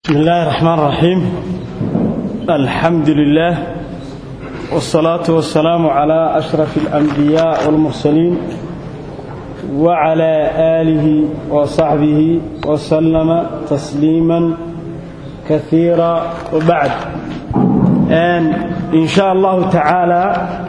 بسم الله الرحمن الرحيم الحمد لله والصلاة والسلام على أشرف الأنبياء والمرسلين وعلى آله وصحبه وسلم تسليما كثيرا وبعد أن إن شاء الله تعالى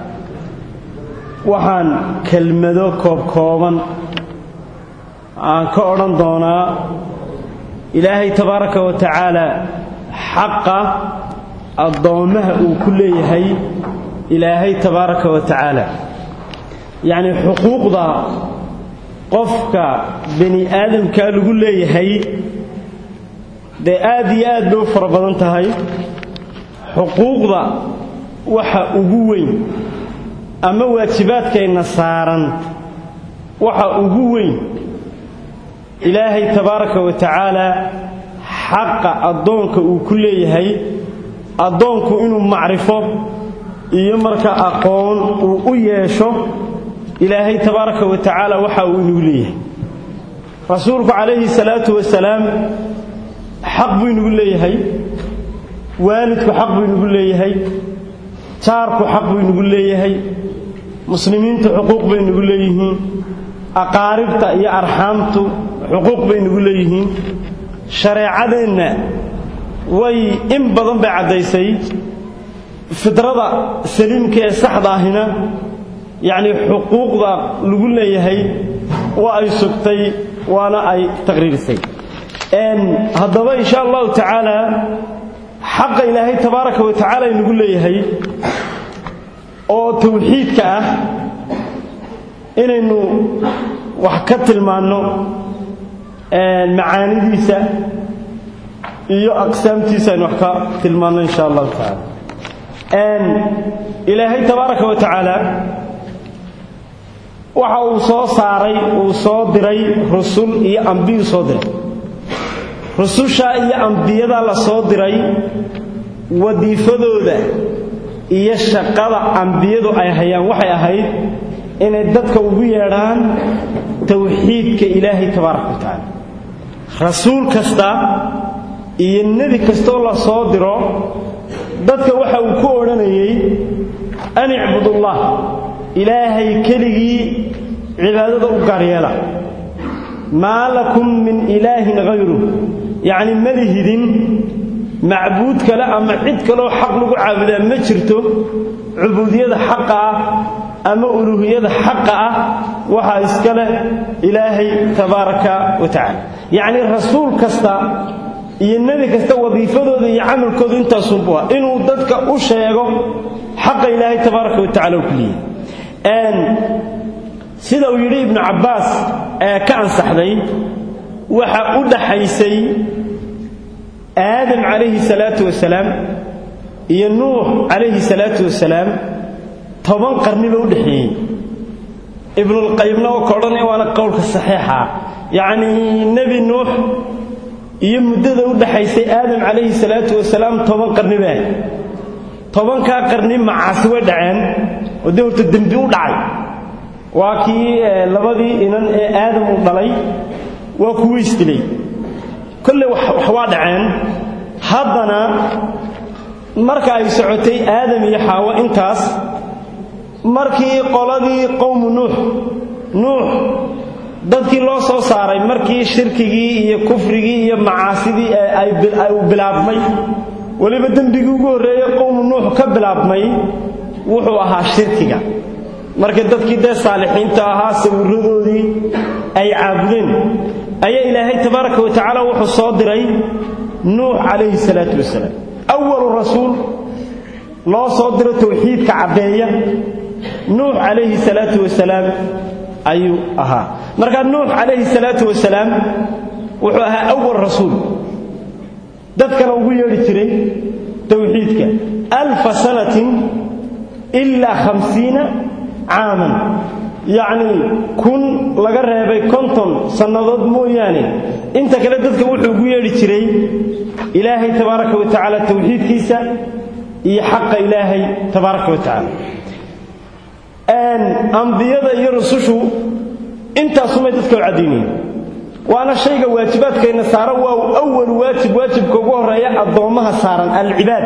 waxaan kelmado koobkooban aan ka odhan doonaa ilaahay tabaaraka wa tacaala xaqa addoommaha uu ku leeyahay ilaahay tabaaraka wa tacaala yacnii xuquuqda qofka bani aadamkaa lagu leeyahay dee aad iyo aad bay u fara badan tahay xuquuqda waxa ugu weyn ama waajibaadkayna saaran waxa ugu weyn ilaahay tabaaraka wa tacaala xaqa addoonka uu ku leeyahay addoonku inuu macrifo iyo marka aqoon uu u yeesho ilaahay tabaaraka wa tacaala waxa uu inagu leeyahay rasuulku calayhi salaatu wasalaam xaq buu inagu leeyahay waalidku xaq buu inagu leeyahay jaarku xaq buu inagu leeyahay muslimiintu xuquuq bay nagu leeyihiin aqaaribta iyo arxaamtu xuquuq bay nagu leeyihiin shareecadeenna way in badan bay caddaysay fidrada saliimka ee saxda ahina yacnii xuquuqda lagu leeyahay waa ay sugtay waana ay taqriirisay haddaba insha allahu tacaala xaqa ilaahay tabaaraka wa tacaala inagu leeyahay oo tawxiidka ah inaynu wax ka tilmaanno macaanidiisa iyo aqsaamtiisa aynu wax ka tilmaanno insha allahu tacaala ilaahay tabaaraka wa tacaala waxa uu soo saaray uu soo diray rusul iyo ambiyuu soo diray rususha iyo ambiyada la soo diray wadiifadooda iyo shaqada ambiyadu ay hayaan waxay ahayd inay dadka ugu yeedhaan tawxiidka ilaahay tabaaraka wa tacaala rasuul kasta iyo nebi kastoo la soo diro dadka waxa uu ku odhanayay an icbudullah ilaahay keligii cibaadada u gaaryeela maa lakum min ilaahin hayru yacni malihidin macbuud kale ama cid kaloo xaq lagu caabudaa ma jirto cubuudiyada xaqa ah ama uluuhiyada xaqa ah waxaa iska leh ilaahay tabaaraka wa tacaala yacnii rasuul kasta iyo nebi kasta wadiifadooda iyo camalkooda intaasunbu ah inuu dadka u sheego xaqa ilaahay tabaaraka wa tacala u kuliyahay sida uu yidhi ibnu cabbaas ee ka ansaxday waxa u dhaxaysay aadam calayhi salaatu wasalaam iyo nuux calayhi salaatu wasalaam toban qarniba u dhexeeyey ibnulqayimna oo ka odhanaya waana qowlka saxiixa yacnii nebi nuux iyo muddada u dhaxaysay aadam calayhi salaatu wasalaam toban qarni baa tobankaa qarni macaasi way dhaceen oo dee horta dembi u dhacay waa kii labadii inan ee aadam uu dhalay waa kuwa isdilay kolley wax waa dhaceen haddana marka ay socotay aadam iyo xaawo intaas markii qoladii qowmu nuux nuux dadkii loo soo saaray markii shirkigii iyo kufrigii iyo macaasidii ay bilaabmay weliba dembigii ugu horreeyey qowmu nuux ka bilaabmay wuxuu ahaa shirkiga markii dadkii dee saalixiinta ahaa sawiradoodii ay caabudeen ayaa ilaahay tabaaraka wa tacaala wuxuu soo diray nuux calayhi salaatu wasalaam awalu rasuul loo soo diro tawxiidka caddeeya nuux calayhi salaatu wasalaam ayuu ahaa markaa nuux calayhi salaatu wasalaam wuxuu ahaa awal rasuul dadkana ugu yeedhi jiray tawxiidka alfa sanatin ilaa khamsiina caaman yacnii kun laga reebay konton sannadood mooyaane inta kale dadka wuxuu ugu yeedhi jiray ilaahay tabaaraka wa tacaala tawxiidkiisa iyo xaqa ilaahay tabaaraka wa tacaala ambiyada iyo rusushu intaasumay dadka u caddaynayeen waana shayga waajibaadkayna saaran waa awalu waajib waajibka ugu horeeya addoommaha saaran alcibaad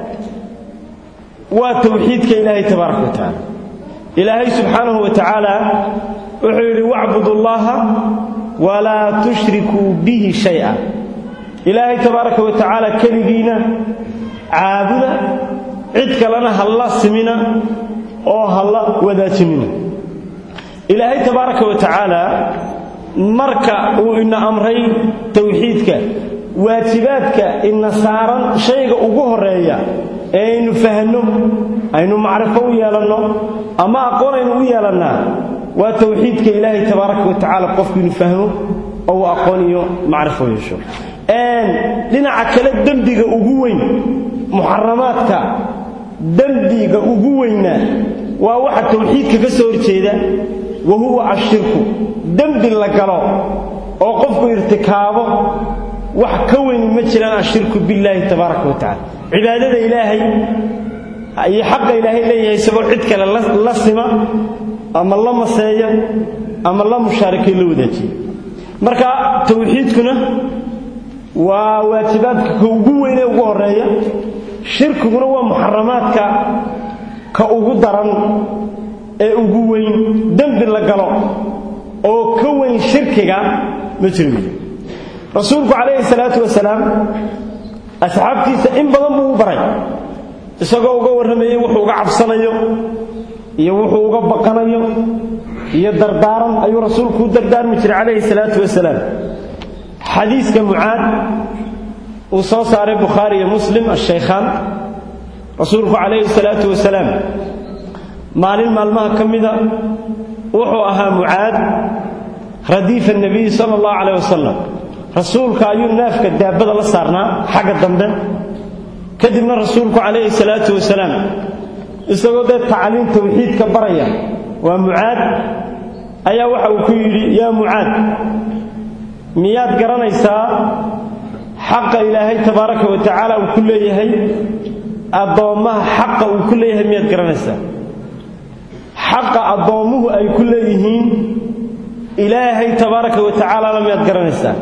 waa tawxiidka ilaahay tabaaraka wa tacaala ilaahay subxaanahu wa tacaala wuxuu yidhi wacbudu llaha walaa tushrikuu bihi shaya ilaahay tabaaraka wa tacaala keligiina caabuda cid kalena halla simina oo halla wadaajinina ilaahay tabaaraka wa tacaala marka uu ina amray tawxiidka waajibaadka ina saaran shayga ugu horeeya ee aynu fahanno aynu macrifo u yeelanno ama aqoon aynu u yeelannaa waa tawxiidka ilaahay tabaaraka wa tacaala qofku inu fahmo oo uu aqoon iyo macrifo yeesho dhinaca kale dembiga ugu weyn muxaramaadka dembiga ugu weyna waa waxa tawxiidka ka soo horjeeda wa huwa ashirku dembi la galo oo qofku irtikaabo wax ka weyni ma jiraan ashirku billaahi tabaaraka wa tacala cibaadada ilaahay iyo xaqa ilaahay leeyahay isagoo cid kale la sima ama la maseeya ama la mushaarikay la wadaajiya marka tawxiidkuna waa waajibaadka ka ugu weyn ee ugu horeeya shirkiguna waa muxaramaadka ka ugu daran ee ugu weyn dembi la galo oo ka weyn shirkiga ma jiro rasuulku calayhi salaatu wasalaam asxaabtiisa in badan buu u baray isagoo uga warramayey wuxuu uga cabsanayo iyo wuxuu uga baqanayo iyo dardaaran ayuu rasuulku u dardaarmi jiray calayhi salaatu wasalaam xadiiska mucaad uu soo saaray bukhaari iyo muslim ashaykhaan rasuulku calayhi salaatu wasalaam maalin maalmaha ka mida wuxuu ahaa mucaad radiifa nebiyi sala allahu calayh wasalam rasuulka ayuu neefka daabada la saarnaa xagga dambe kadibna rasuulku calayhi salaatu wasalaam isagoo dee tacliim tawxiidka baraya waa mucaad ayaa waxa uu ku yidhi yaa mucaad miyaad garanaysaa xaqa ilaahay tabaaraka wa tacaala uu ku leeyahay addoommaha xaqa uu ku leeyahay miyaad garanaysaa xaqa addoommuhu ay ku leeyihiin ilaahay tabaaraka wa tacaalana miyaad garanaysaa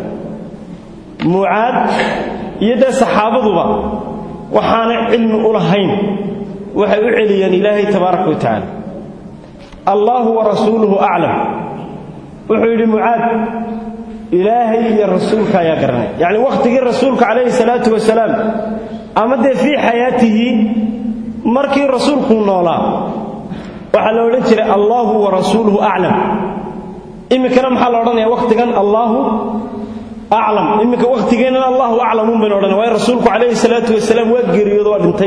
mucaad iyo dee saxaabaduba waxaanay cilmi u lahayn waxay u celiyeen ilaahay tabaaraka wa tacaala allaahu wa rasuuluhu aclam wuxuu yidhi mucaad ilaahay iyo rasuulka ayaa garanay yacni wakhtigii rasuulka calayhi salaatu wasalaam ama dee fii xayaatihi markii rasuulkuu noolaa waxaa la odhan jiray allaahu wa rasuuluhu aclam iminkana maxaa la odhanaya wakhtigan allaahu aclam iminka wakhtigeennana allahu aclamuun baynu odhanaya waayo rasuulku calayhi salaatu wasalaam waa geeriyoodo waa dhintay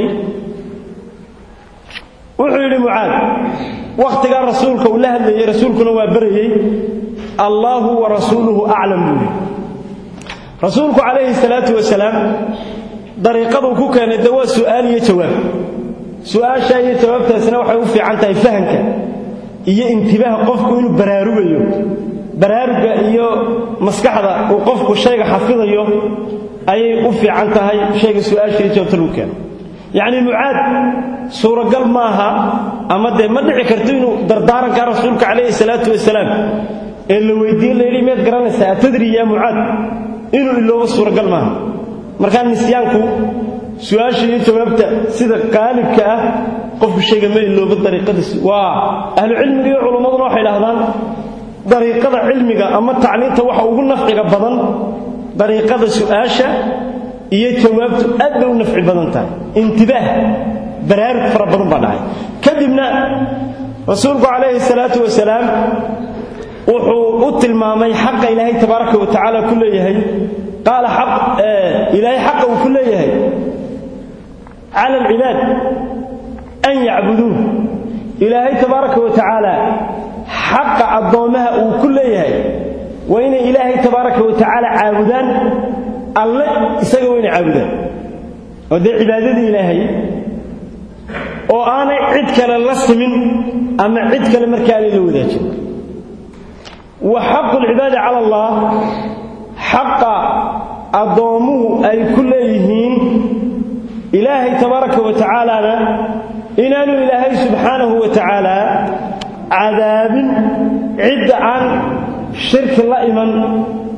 wuxuu yidhi mucaad wakhtigaa rasuulka uu la hadlayey rasuulkuna waa barayey allaahu wa rasuuluhu aclam buu yidhi rasuulku calayhi salaatu wasalaam dariiqaduu ku keenay de waa su'aal iyo jawaab su'aashaa iyo jawaabtaasina waxay u fiican tahay fahamka iyo intibaaha qofku inuu baraarugayo baraaruga iyo maskaxda uu qofku shayga xafidayo ayay u fiican tahay shayga su'aasha iyo jawaabta lagu keeno yacni mucaad suuragal maaha ama dee ma dhici karto inuu dardaarankaa rasuulka calayhi salaatu wasalaam ee la weydiiye layidhi miyaad garanaysaa atadri yaa mucaad inuu iloobo suuragal maaha markaa nisyaanku su-aasha iyo jawaabta sida qaalibka ah qofku shayga ma iloobo dariiqadiis waa ahlucilmiga iyo culummaduna waxay idhahdaan dariiqada cilmiga ama tacliinta waxa ugu nafciga badan dariiqada su'aasha iyo jawaabtu aad bay u nafci badan tahay intibaah baraarug fara badan baa dhacay kadibna rasuulku calayhi salaatu wasalaam wuxuu u tilmaamay xaqa ilaahay tabaaraka wa tacaala ku leeyahay qaala xaq ilaahay xaqa uu ku leeyahay cala alcibaad an yacbuduuh ilaahay tabaaraka wa tacaala xaqa addoommaha uu ku leeyahay waa inay ilaahay tabaaraka wa tacaala caabudaan alle isaga waa inay caabudaan oo dee cibaadadii ilaahay oo aanay cid kale la simin ama cid kale markaa aanay la wadaajin wa xaqu lcibaadi cala allah xaqa addoommuhu ay ku leeyihiin ilaahay tabaaraka wa tacaalana inaanu ilaahay subxaanahu wa tacaala cadaabin cidda aan shirki la iman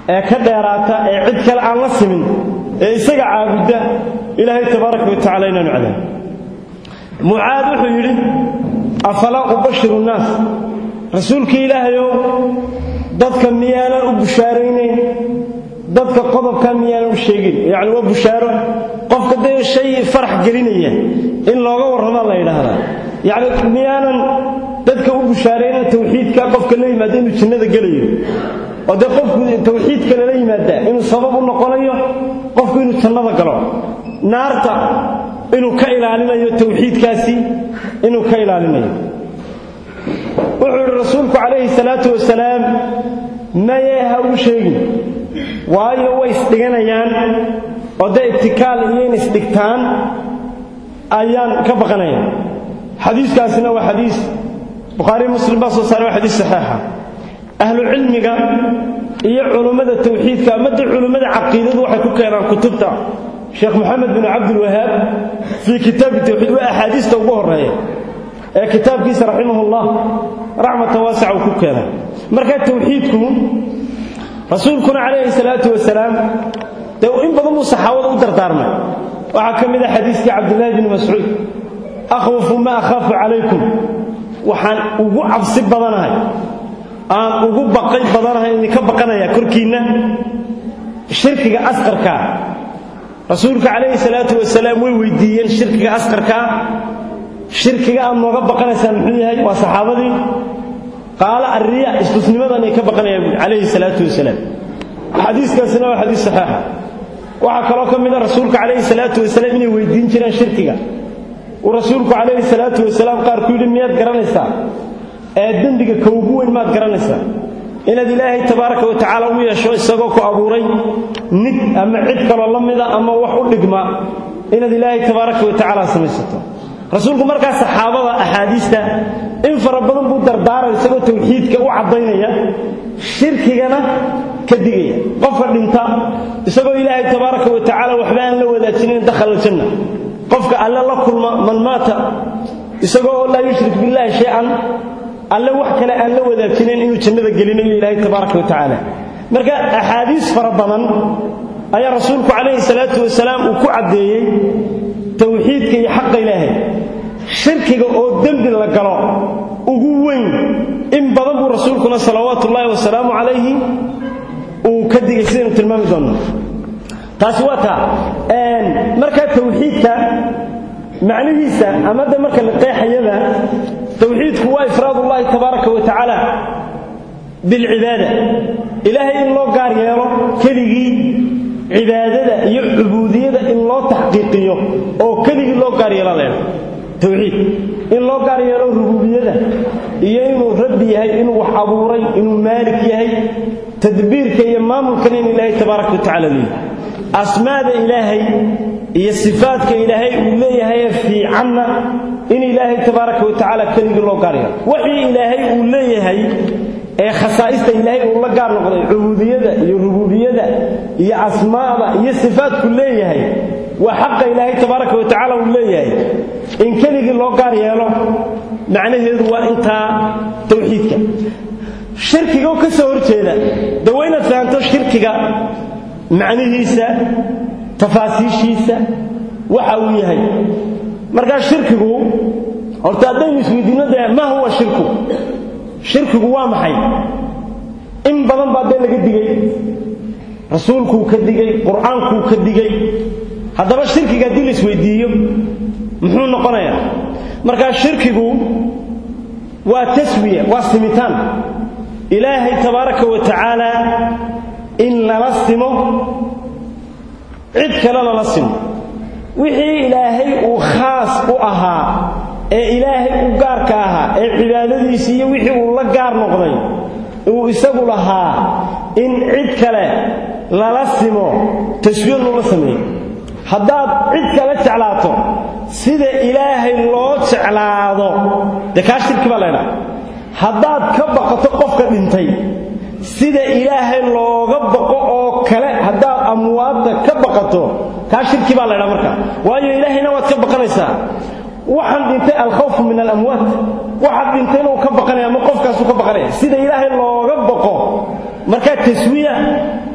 ee ka dheeraata ee cid kale aan la simin ee isaga caabudda ilaahay tabaaraka wa tacala inaanu cadaab mucaad wuxuu yidhi afalaa ubashiru nnaas rasuulkii ilaahayow dadka miyaanan u bushaaraynayn dadka qodobkaa miyaanan u sheegin yacni waa bushaaro qofka dee shay farax gelinaya in looga warramaa la yidhaahdaa yacni miyaanan dadka u bushaaraynan tawxiidka qofka la yimaada inuu jannada gelayo oo dee qofku tawxiidka lala yimaada inuu sabab u noqonayo qofku inuu jannada galo naarta inuu ka ilaalinayo tawxiidkaasi inuu ka ilaalinayo wuxuu yidhi rasuulku calayhi salaatu wasalaam mayee ha ugu sheegin waayo way isdhiganayaan oo dee ibtikaal iyo in isdhigtaan ayaan ka baqanaya xadiiskaasina waa xadiis bukhaari muslim baa soo saaray waa xadiis saxiixa ahlu cilmiga iyo culummada tawxiidka amadii culummada caqiidadu waxay ku keenaan kutubta sheekh moxamed bin cabdilwahaab fii kitaabi tawxiid waa axaadiista ugu horreeya ee kitaabkiisa raximahullah raxmatan waasica uu ku keenay marka tawxiidku rasuulkuna calayhi salaatu wasalaam dee in badan buu saxaabada u dardaarmay waxaa ka mid a xadiiskii cabdillaahi bni mascuud akhwafu ma akhaafu calaykum waxaan ugu cabsi badanahay aan ugu baqay badanahay idinka baqanaya korkiinna shirkiga asqarkaa rasuulka calayhi salaatu wasalaam way weydiiyeen shirkiga asqarkaa shirkiga aad nooga baqanaysaan muxuu yahay waa saxaabadii qaala arriya istusnimadan ay ka baqanayaan buui calayhi salaatu wasalaam xadiiskaasina waa xadiis saxiixa waxaa kaloo ka mid a rasuulka calayhi salaatu wasalaam inay weydiin jireen shirkiga uu rasuulku calayhi salaatu wasalaam qaar ku yidhi miyaad garanaysaa ee dembiga ka ugu weyn maad garanaysaa inaad ilaahay tabaaraka wa tacaala u yeesho isagoo ku abuuray nig ama cid kaloo la mida ama wax u dhigma inaad ilaahay tabaaraka wa tacaala samaysato rasuulku markaa saxaabada axaadiista in fara badan buu dardaaray isagoo tawxiidka u caddaynaya shirkigana ka digaya qofka dhinta isagoo ilaahay tabaaraka wa tacaala waxba aan la wadaajinin dakhala aljanna qofka alle la kulma man maata isagoo laa yushrik billahi shay-an alle wax kale aan la wadaajinayn inuu jannada gelinayo ilaahay tabaaraka wa tacaala marka axaadiis fara badan ayaa rasuulku calayhi salaatu wasalaam uu ku caddeeyey tawxiidka iyo xaqa ilaahay shirkiga oo dembi la galo ugu weyn in badan buu rasuulkuna salawaatu ullaahi wasalaamu calayhi uu ka digay sidaynu tilmaami doonno taasi waa taa markaa tawxiidka macnihiisa ama de marka la qeexayada tawxiidku waa ifraadullaahi tabaaraka wa tacaala bilcibaada ilaahay in loo gaar yeelo keligii cibaadada iyo cubuudiyada in loo taxqiiqiyo oo keligii loo gaar yeela leedo tawxiid in loo gaar yeelo rububiyada iyo inuu rabbi yahay inuu wax abuuray inuu maalik yahay tadbiirka iyo maamulkan in ilaahay tabaaraka wa tacala leeyahy asmaada ilaahay iyo sifaadka ilaahay uu leeyahay fiicanna in ilaahay tabaaraka wa tacaala keligii loo gaar yeelo wixii ilaahay uu leeyahay ee khasaa'ista ilaahay uu la gaar noqday cubuudiyada iyo rububiyada iyo asmaada iyo sifaadku leeyahay waa xaqa ilaahay tabaaraka wa tacaala uu leeyahay in keligii loo gaar yeelo macnaheedu waa intaa tawxiidka shirkiga oo ka soo horjeeda de waa inaad fahanto shirkiga macnihiisa tafaasiishiisa waxa uu yahay markaa shirkigu horta haddaynu isweydiinno dee maa huwa shirku shirkigu waa maxay in badan baa dee laga digay rasuulkuu ka digay qur-aankuu ka digay haddaba shirkiga haddii la isweydiiyo muxuu noqonayaa markaa shirkigu waa taswiya waa simitaan ilaahay tabaaraka wa tacaala in lala simo cid kale lala simo wixii ilaahay uu khaas u ahaa ee ilaahay u gaarka ahaa ee cibaadadiisii iyo wixii uu la gaar noqday uu isagu lahaa in cid kale lala simo taswiir loola sameeyo haddaad cid kale jeclaato sida ilaahay loo jeclaado dee kaa shirki baa laydhaha haddaad ka baqato qofka dhintay sida ilaahay looga baqo oo kale haddaad amwaadda ka baqato kaa shirki baa laydhaha marka waayo ilaahayna waad ka baqanaysaa waxaan dhintay alkhawfu min alamwaat waxaad dhintayna uu ka baqanaya ama qofkaasuu ka baqanaya sida ilaahay looga baqo markaa taswiya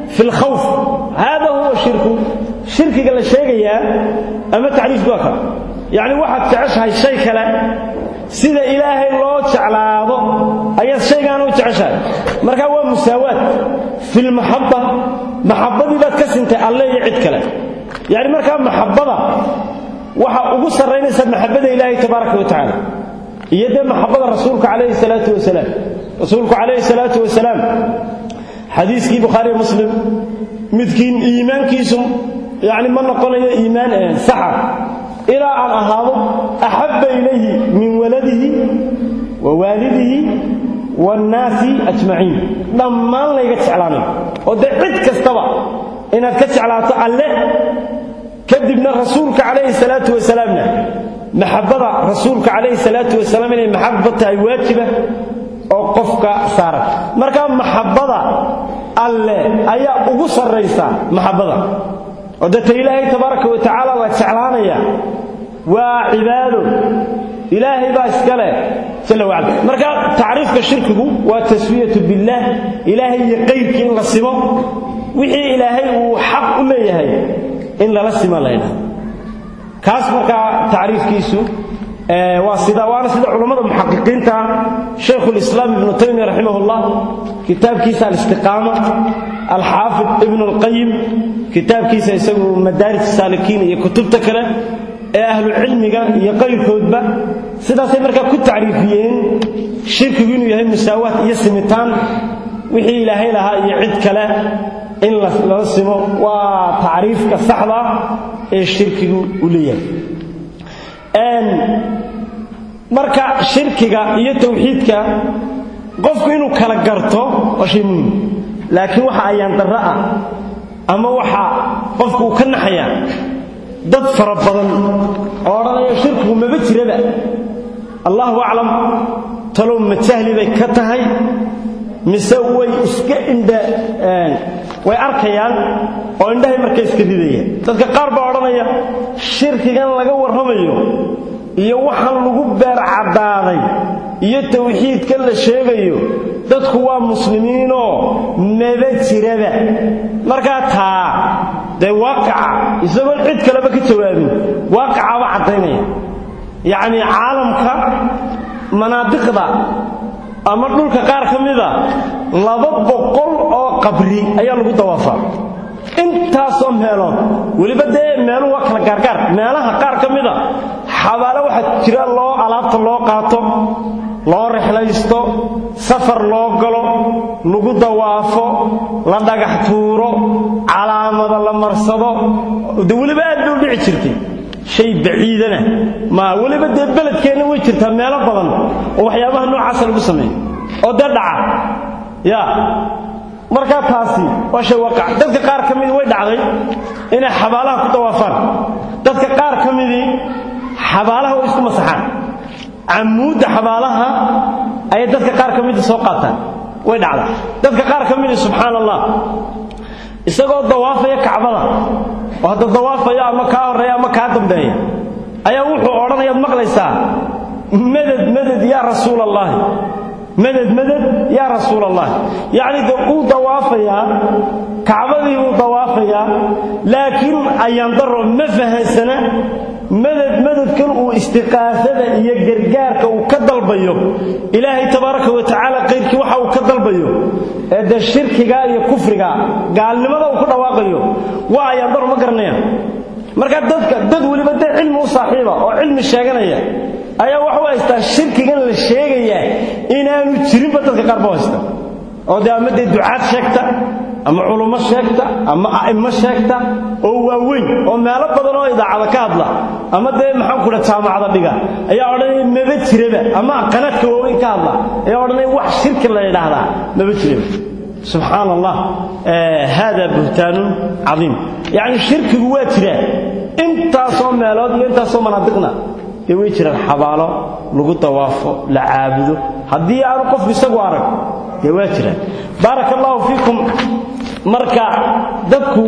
fi lkhawf hada huwa shirku shirkiga la sheegayaa ama tacriifku waa kale yacni waxaad jeceshahay shay kale sida ilaahay loo jeclaado ayaad shaygaana u jeceshahay markaa waa musaawaad fi lmaxaba maxabadii baad ka sintay alle iyo cid kale yacni markaa maxabada waxa ugu sarraynaysa maxabada ilaahay tabaaraka wa tacaala iyo dee maxabada rasuulka calayhi salaatu wasalaam rasuulku calayhi salaatu wasalaam xadiiskii bukhaari muslim midkiin iimaankiisu yacni ma noqonayo iimaan saxa ilaa aan ahaado axabba ilayhi min waladihi wa waalidihi waannaasi ajmaciin dhammaan layga jeclaanayo oo dee cid kastaba inaad ka jeclaato alle kadibna rasuulka calayhi salaatu wasalaamna maxabada rasuulka calayhi salaatu wasalaam inay maxaba tahay waajiba oo qofka saaran markaa maxabada alle ayaa ugu sarraysa maxabada oo dee ta ilaahay tabaaraka wa tacaala waa jeclaanaya waa cibaado ilaahay baa iska leh jalla wacala marka tacriifka shirkigu waa taswiyatu billaah ilaahay iyo qayrkii in la simo wixii ilaahay uu xaq u leeyahay in lala sima laydhaha kaas markaa tacriifkiisu waa sida waana sida culammada muxaqiqiinta shaykhu lislaam ibnu taymiya raximahullah kitaabkiisa alistiqaama alxaafid ibnu alqayim kitaabkiisa isagu madaaris saalikiin iyo kutubta kale ee ahlu cilmiga iyo qayrkoodba sidaasay markaa ku tacriifiyeen shirkigu inuu yahay musaawaat iyo simitaan wixii ilaahay lahaa iyo cid kale in lala simo waa tacriifka saxda ee shirkigu u leeyahay marka shirkiga iyo tawxiidka qofku inuu kala garto waa shay muhim laakiin waxa ayaan darro ah ama waxa qofku uu ka naxayaa dad fara badan oo odhanaya shirkigu maba jiraba allahu aclam talow ma jahli bay ka tahay mise way iska indha way arkayaan oo indhahay marka iska ridayaan dadka qaar baa odhanaya shirkigan laga warramayo iyo waxaan lagu beer caddaaday iyo tawxiidkan la sheegayo dadku waa muslimiinoo maba jiraba markaa taa dee waaqaca isagoon cid kaleba ka jawaabin waaqacaaba caddaynaya yacnii caalamka manaadiqda ama dhulka qaar ka mida laba boqol oo qabri ayaa lagu dawaafaa intaasoo meelood weliba dee meeluhu waa kala gaargaar meelaha qaar ka mida xabaalo waxaa jira loo alaabta loo qaato loo rexlaysto safar loo galo lagu dawaafo la dhagax tuuro calaamada la marsado de weliba aad bay u dhici jirtay shay baciidana ma weliba dee beledkeenna way jirtaa meelo badan oo waxyaabaha noocaasa lagu sameeyo oo dee dhaca ya markaa taasi waa shay waqac dadka qaar ka midii way dhacday inay xabaalaha ku dawaafaan dadka qaar ka midii xabaalaha way isku masaxaan camuudda xabaalaha ayay dadka qaar ka midii soo qaataan way dhacdaa dadka qaar ka midii subxaan allah isagoo dawaafaya kacbada oo hadda dawaafaya ama kaa horreeya ama kaa dambeeya ayaa wuxuu odhanayaad maqlaysaa madad madad yaa rasuul allaahi madad madad yaa rasuul allahi yacni de uu dawaafayaa kacbadii buu dawaafayaa laakiin ayaandaro ma fahansana madad madadkan uu istiqaasada iyo gargaarka uu ka dalbayo ilaahay tabaaraka wa tacaala qayrkii waxa uu ka dalbayo ee dee shirkiga iyo kufriga gaalnimada uu ku dhawaaqayo waa ayaandaro ma garanayaan marka dadka dad weliba dee cilmi u saaxiiba oo cilmi sheeganaya ayaa waxa u haystaa shirkigan la sheegayaa inaanu jirinba dadka qaar ba haysta oo dee ama dee ducaad sheegta ama culummo sheegta ama a'immo sheegta oo waaweyn oo meelo badan oo idaacada ka hadla ama dee maxaan ku dha jaamacada dhiga ayaa odhanaya maba jiraba ama qanadka waaweyn ka hadla ayaa odhanaya wax shirki la yidhaahdaa maba jiraba subxaan allah hada buhtaanun cadiim yacni shirkigu waa jiraa intaasoo meelood iyo intaasoo manaadiqna dee way jiraan xabaalo lagu dawaafo la caabudo haddii aanu qofku isagu arag dee waa jiraan baaraka allahu fiikum marka dadku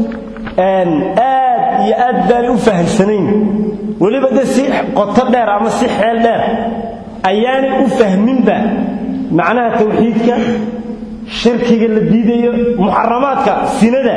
aad iyo aad baanay u fahamsanayn weliba dee si qoto dheer ama si xeel dheer ayaanay u fahminba macnaha tawxiidka shirkiga la diidayo muxaramaadka sinada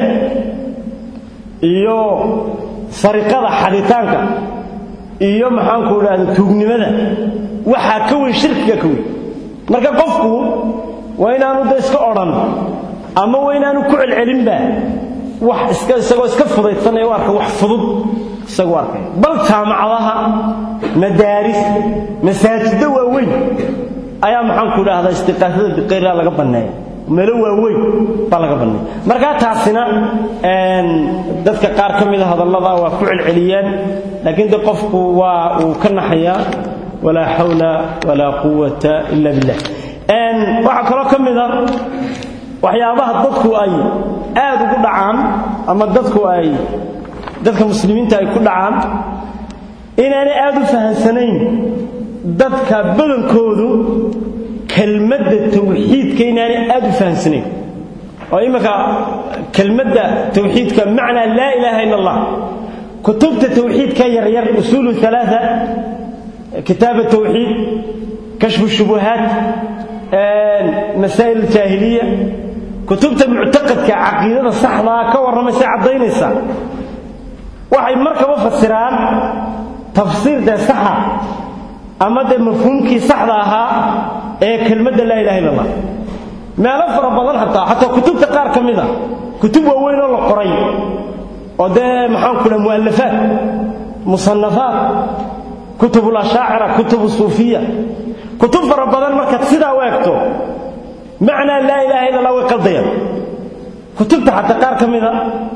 iyo sariqada xaditaanka iyo maxaanku idhaahda tuugnimada waxaa ka weyn shirkiga ka weyn marka qofku waa inaanu da iska odhan ama waa inaanu ku celcelinba wax iska isagoo iska fudaydsanaya u arka wax fudud isagu arkay bal jaamacadaha madaaris masaajiddo waaweyn ayaa maxaanku idhaahdaa istiqaasada biqayra laga banneeya meelo waaweyn baa laga banneeya markaa taasina dadka qaar ka mida hadallada waa ku celceliyaan laakiin de qofku waa uu ka naxayaa walaa xawla walaa quwata ila billah waxaa kaloo ka mida waxyaabaha dadku ay aad ugu dhacaan ama dadku ay dadka muslimiinta ay ku dhacaan inaanay aad u fahamsanayn dadka badankoodu kelmadda tawxiidka inaanay aad u fahamsanayn oo imminka kelmadda tawxiidka macnaa laa ilaaha ila allah kutubta tawxiidka yaryar usuulu alaaa kitaab tawxiid kashfu shubuhaat masaa'il jaahiliya kutubta muctaqadka caqiidada saxdaa ka warramaysa caddaynaysa waxay markaba fasiraan tafsiir dee saxa ama dee mafhuumkii saxda ahaa ee kelmadda laa ilaha illa allah meelo fara badan xataa xataa kutubta qaar ka mida kutub waaweyn oo la qoray oo dee maxaanku dhaha mu'alafaat musanafaat kutub lashaacira kutub suufiya kutub fara badan markaad sidaa u egto macnaa laa ilaha illa allah way qaldayaan kutubta xataa qaar ka mida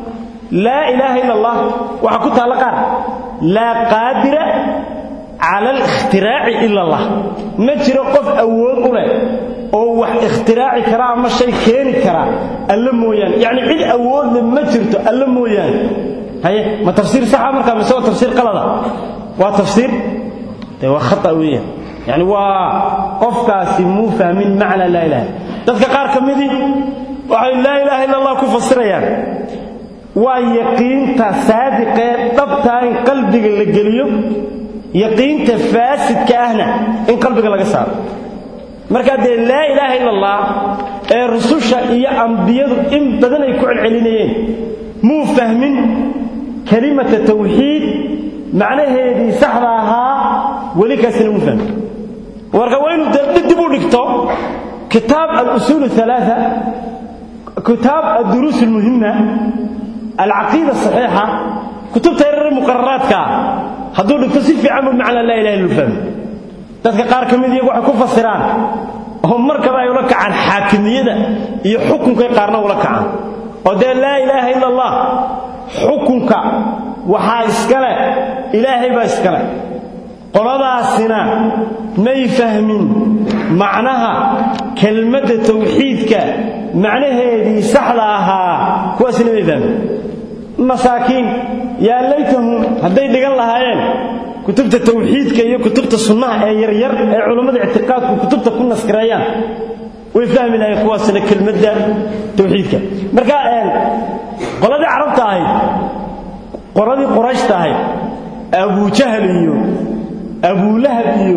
laa ilaaha illa allah waxaa ku taalla qaar laa qaadira cala alikhtiraaci ila allah ma jiro qof awood u leh oo wax ikhtiraaci kara ama shay keeni kara alla mooyaane yacni cid awoodle ma jirto alla mooyaane haye ma tafsiir saxa markaa mise waa tafsiir qalada waa tafsiir dee waa khata weeyaan yacni waa qofkaasi muu fahmin macna laa ilaha dadka qaar ka midii waxay laa ilaaha illa allah ku fasirayaan waa yaqiinta saadiqee dhabtaa in qalbiga la geliyo yaqiinta faasidka ahna in qalbiga laga saaro markaa dee laa ilaaha illa allah ee rususha iyo ambiyadu in badan ay ku celcelinayeen muu fahmin kelimata tawxiid macnaheedii saxda ahaa weli kaasina muu fahmin marka waa inuu dib u dhigto kitaab alusuul alaaa kitaab adduruus almuhima alcaqiida saxiixa kutubta yarar muqararaadka hadduu dhigto si fiican buu macnaa laa ilaha illa fahmi dadka qaar ka mid iyagu waxay ku fasiraan oo markaba ay ula kacaan xaakimiyada iyo xukunkay qaarna ula kacaan oo dee laa ilaaha illa allah xukunka waxaa iskale ilaahay baa iskale qoladaasina may fahmin macnaha kelmadda tawxiidka macnaheedii saxda ahaa kuwaasina may fahmin masaakiin yaa laytahum hadday dhigan lahaayeen kutubta tawxiidka iyo kutubta sunnaha ee yaryar ee culammada ictiqaadku kutubta ku naskireeyaan way fahmi lahayen kuwaasina kelmadda tawxiidka marka qoladii carabta ahayd qoladii qorayshta ahayd abujahal iyo abulahab iyo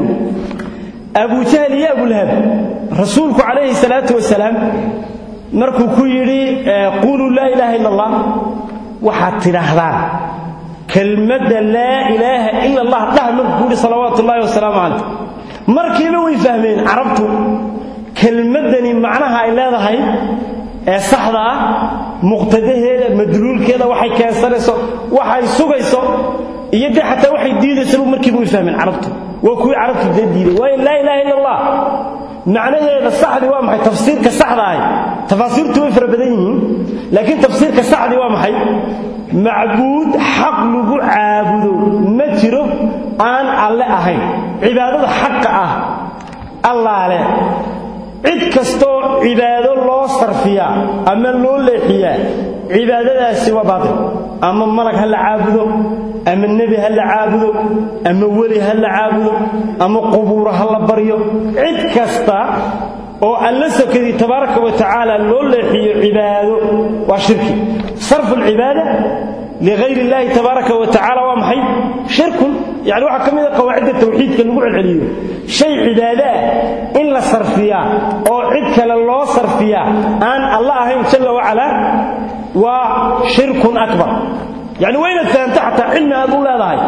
abujahal iyo abulahab rasuulku calayhi salaatu wasalaam markuu ku yidhi quuluu laa ilaaha illa allah waxaad tidhaahdaan kelmadda laa ilaaha ila allah dhah markuu ku yidhi salawaatu ullahi wasalaamu calayh markiiba way fahmeen carabtu kelmaddani macnaha ay leedahay ee saxda ah muqtadaheeda madluulkeeda waxay keensanayso waxay sugayso iyo dee xataa waxay diidaysaba markiiba way fahmeen carabtu waa kuwii carabtu dee diiday waayo laa ilaha illa allah macnaheeda saxdii waa maxay tafsiirka saxda ahi tafaasiirtu way fara badan yihiin laakiin tafsiirka saxdii waa maxay macbuud xaq lagu caabudo ma jiro aan alle ahayn cibaadada xaqa ah allaale cid kastoo cibaado loo sarfiyaa ama loo leexiyaa cibaadadaasi waa baatil ama malag ha la caabudo ama nebi ha la caabudo ama weli ha la caabudo ama qubuuro ha la baryo cid kasta oo alla sakadii tabaaraka wa tacaala loo leexiyo cibaado waa shirki sarfu alcibaada ligayr illahi tabaaraka wa tacala waa maxay shirkun yani waxaa ka mid a qawaacidda tawxiidka lagu celceliyo shay cibaado ah in la sarfiyaa oo cid kale loo sarfiyaa aan alla ahayn jalla wacalaa waa shirkun akbar yani waa inaad fahamto xataa cilmi aad u leedahay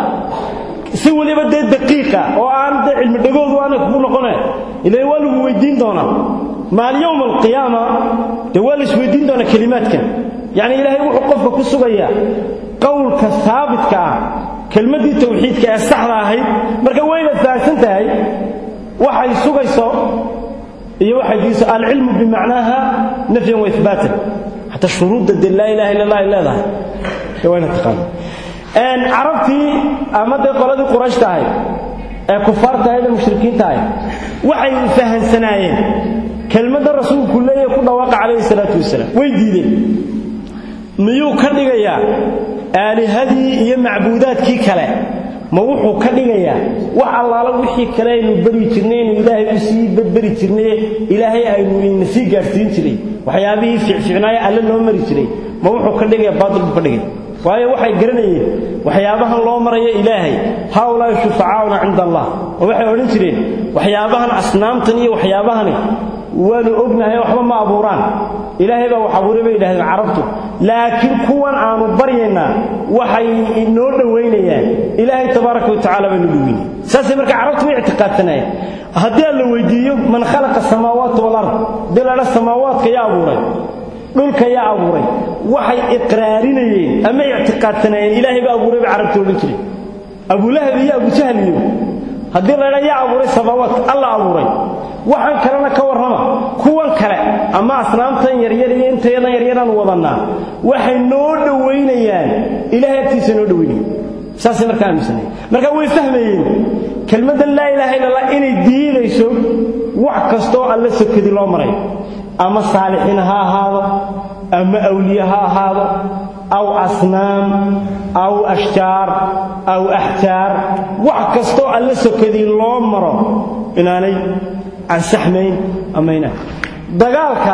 si weliba dee daqiiqa oo aan dee cilmi dhagoodu aanay kugu noqone ila waa lagu weydiin doonaa maal yowma alqiyaama dee waa la isweydiin doonaa kelimaadkan yacni ilaahay wuxuu qofka ku sugayaa qowlka haabitka ah kelmaddii tawxiidka ee saxda ahayd marka waa inaad fahamsan tahay waxay sugayso iyo waxay diiso alcilmu bimacnaaha nafyan wa ihbaatan xataa shuruudda dee laa ilaha illa allah ay leedahay dee waa inaad taqaano carabtii ama dee qoladii quraysh tahay ee kufaarta ahayd ee mushrikiinta ahayd waxay fahansanaayeen kelmadda rasuulku leeyahay ku dhawaaqa calayhi salaatu wasalaam way diideen miyuu ka dhigayaa aalihadii iyo macbuudaadkii kale ma wuxuu ka dhigayaa wax allaala wixii kale aynu beri jirnay aynu ilaahay u sii badberi jirnay ilaahay aynu ina sii gaadhsiin jiray waxyaabihii fiicfiicnaayo alle loo mari jiray ma wuxuu ka dhigaya baatil buu ka dhigaya waayo waxay garanayeen waxyaabahan loo marayo ilaahay haaulaahi shufacaauna cinda allah oo waxay odhan jireen waxyaabahan asnaamtan iyo waxyaabahani waanu ognahay waxba ma abuuraan ilaahay baa wax abuuray bay yidhahdeen carabtu laakiin kuwan aanu baryaynaa waxay inoo dhowaynayaan ilaahay tabaaraka watacala baynu dhoweyna saasay marka carabtu way ictiqaadsanayeen haddii aan la weydiiyo man khalaqa samaawaati walard haddii la dha samaawaadka yaa abuuray dhulka yaa abuuray waxay iqraarinayeen ama ictiqaadsanaayeen ilaahay baa abuuray bay carabtu odhan jireen abulahab iyo abujahl iyo haddii laydha yaa abuuray samaawaadka alla abuuray waxaan kalena ka warrama kuwan kale ama asnaamtan yaryar iyo intayadan yaryaraan wadannaa waxay noo dhowaynayaan ilahay agtiisa noo dhowaynaya saasay markaa aaminsanaya marka way fahmayeen kelmaddan laa ilaaha illa allah inay diidayso wax kastooo alla sokadi loo maray ama saalixiin ha ahaado ama awliye ha ahaado aw asnaam aw ashjaar aw axjaar wax kastoo alla sokadii loo maro inaanay ansaxmayn ama inaan dagaalka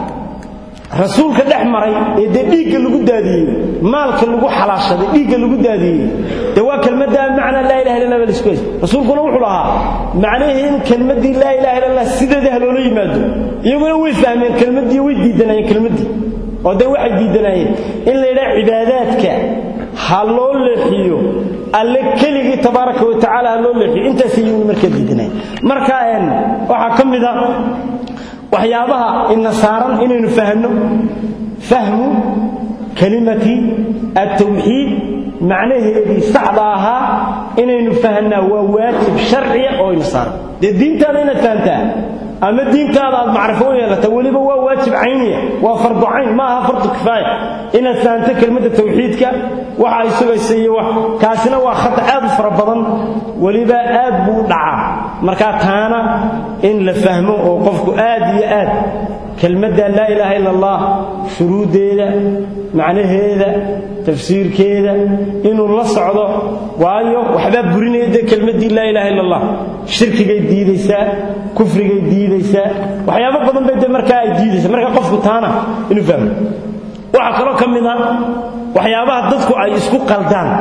rasuulka dhex maray ee dee dhiigga lagu daadiyey maalka lagu xalaashaday dhiigga lagu daadiyey dee waa kelmadda macna laa ilaha illa allah isku rasuulkuna wuxuu lahaa macnaheedu in kelmaddii laa ilaha illa allah sideeda ha loola yimaado iyaguna way fahmeen kelmaddii way diidanayeen kelmaddii oo dee waxay diidanayeen in la yidhaha cibaadaadka ha loo leexiyo alle keligii tabaaraka wa tacaala ha loo leexiyo intaasay iyaguna markaa diidanayeen marka waxaa ka mid a waxyaabaha ina saaran inaynu fahanno fahmu kalimati altawxiid macnaheedii saxda ahaa inaynu fahnaa waa waajib sharciya oo ina saaran dee diintaada inaad fahantaa ama diintaada aad macrifo u yeelata weliba waa waajib cayniya waa fardu cayn ma aha fardu kifaaya inaad fahanto kelmadda tawxiidka waxa ay sugaysa iyo wax kaasina waa khata aad u fara badan weliba aad buu u dhacaa markaa taana in la fahmo oo qofku aad iyo aad kelmadda laa ilaaha illa allah shuruuddeeda macnaheeda tafsiirkeeda inuu la socdo waayo waxbaa burinaya dee kelmaddii laa ilaaha illa allah shirkigay diidaysaa kufrigay diidaysaa waxyaabo badan bay dee markaa ay diidaysaa marka qofku taana inuu fahmo waxaa kaloo ka mid a waxyaabaha dadku ay isku qaldaan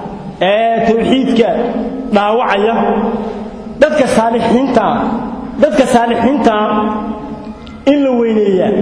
ee tawxiidka dhaawacaya dadka saalixiintaa dadka saalixiintaa in la weyneeyaa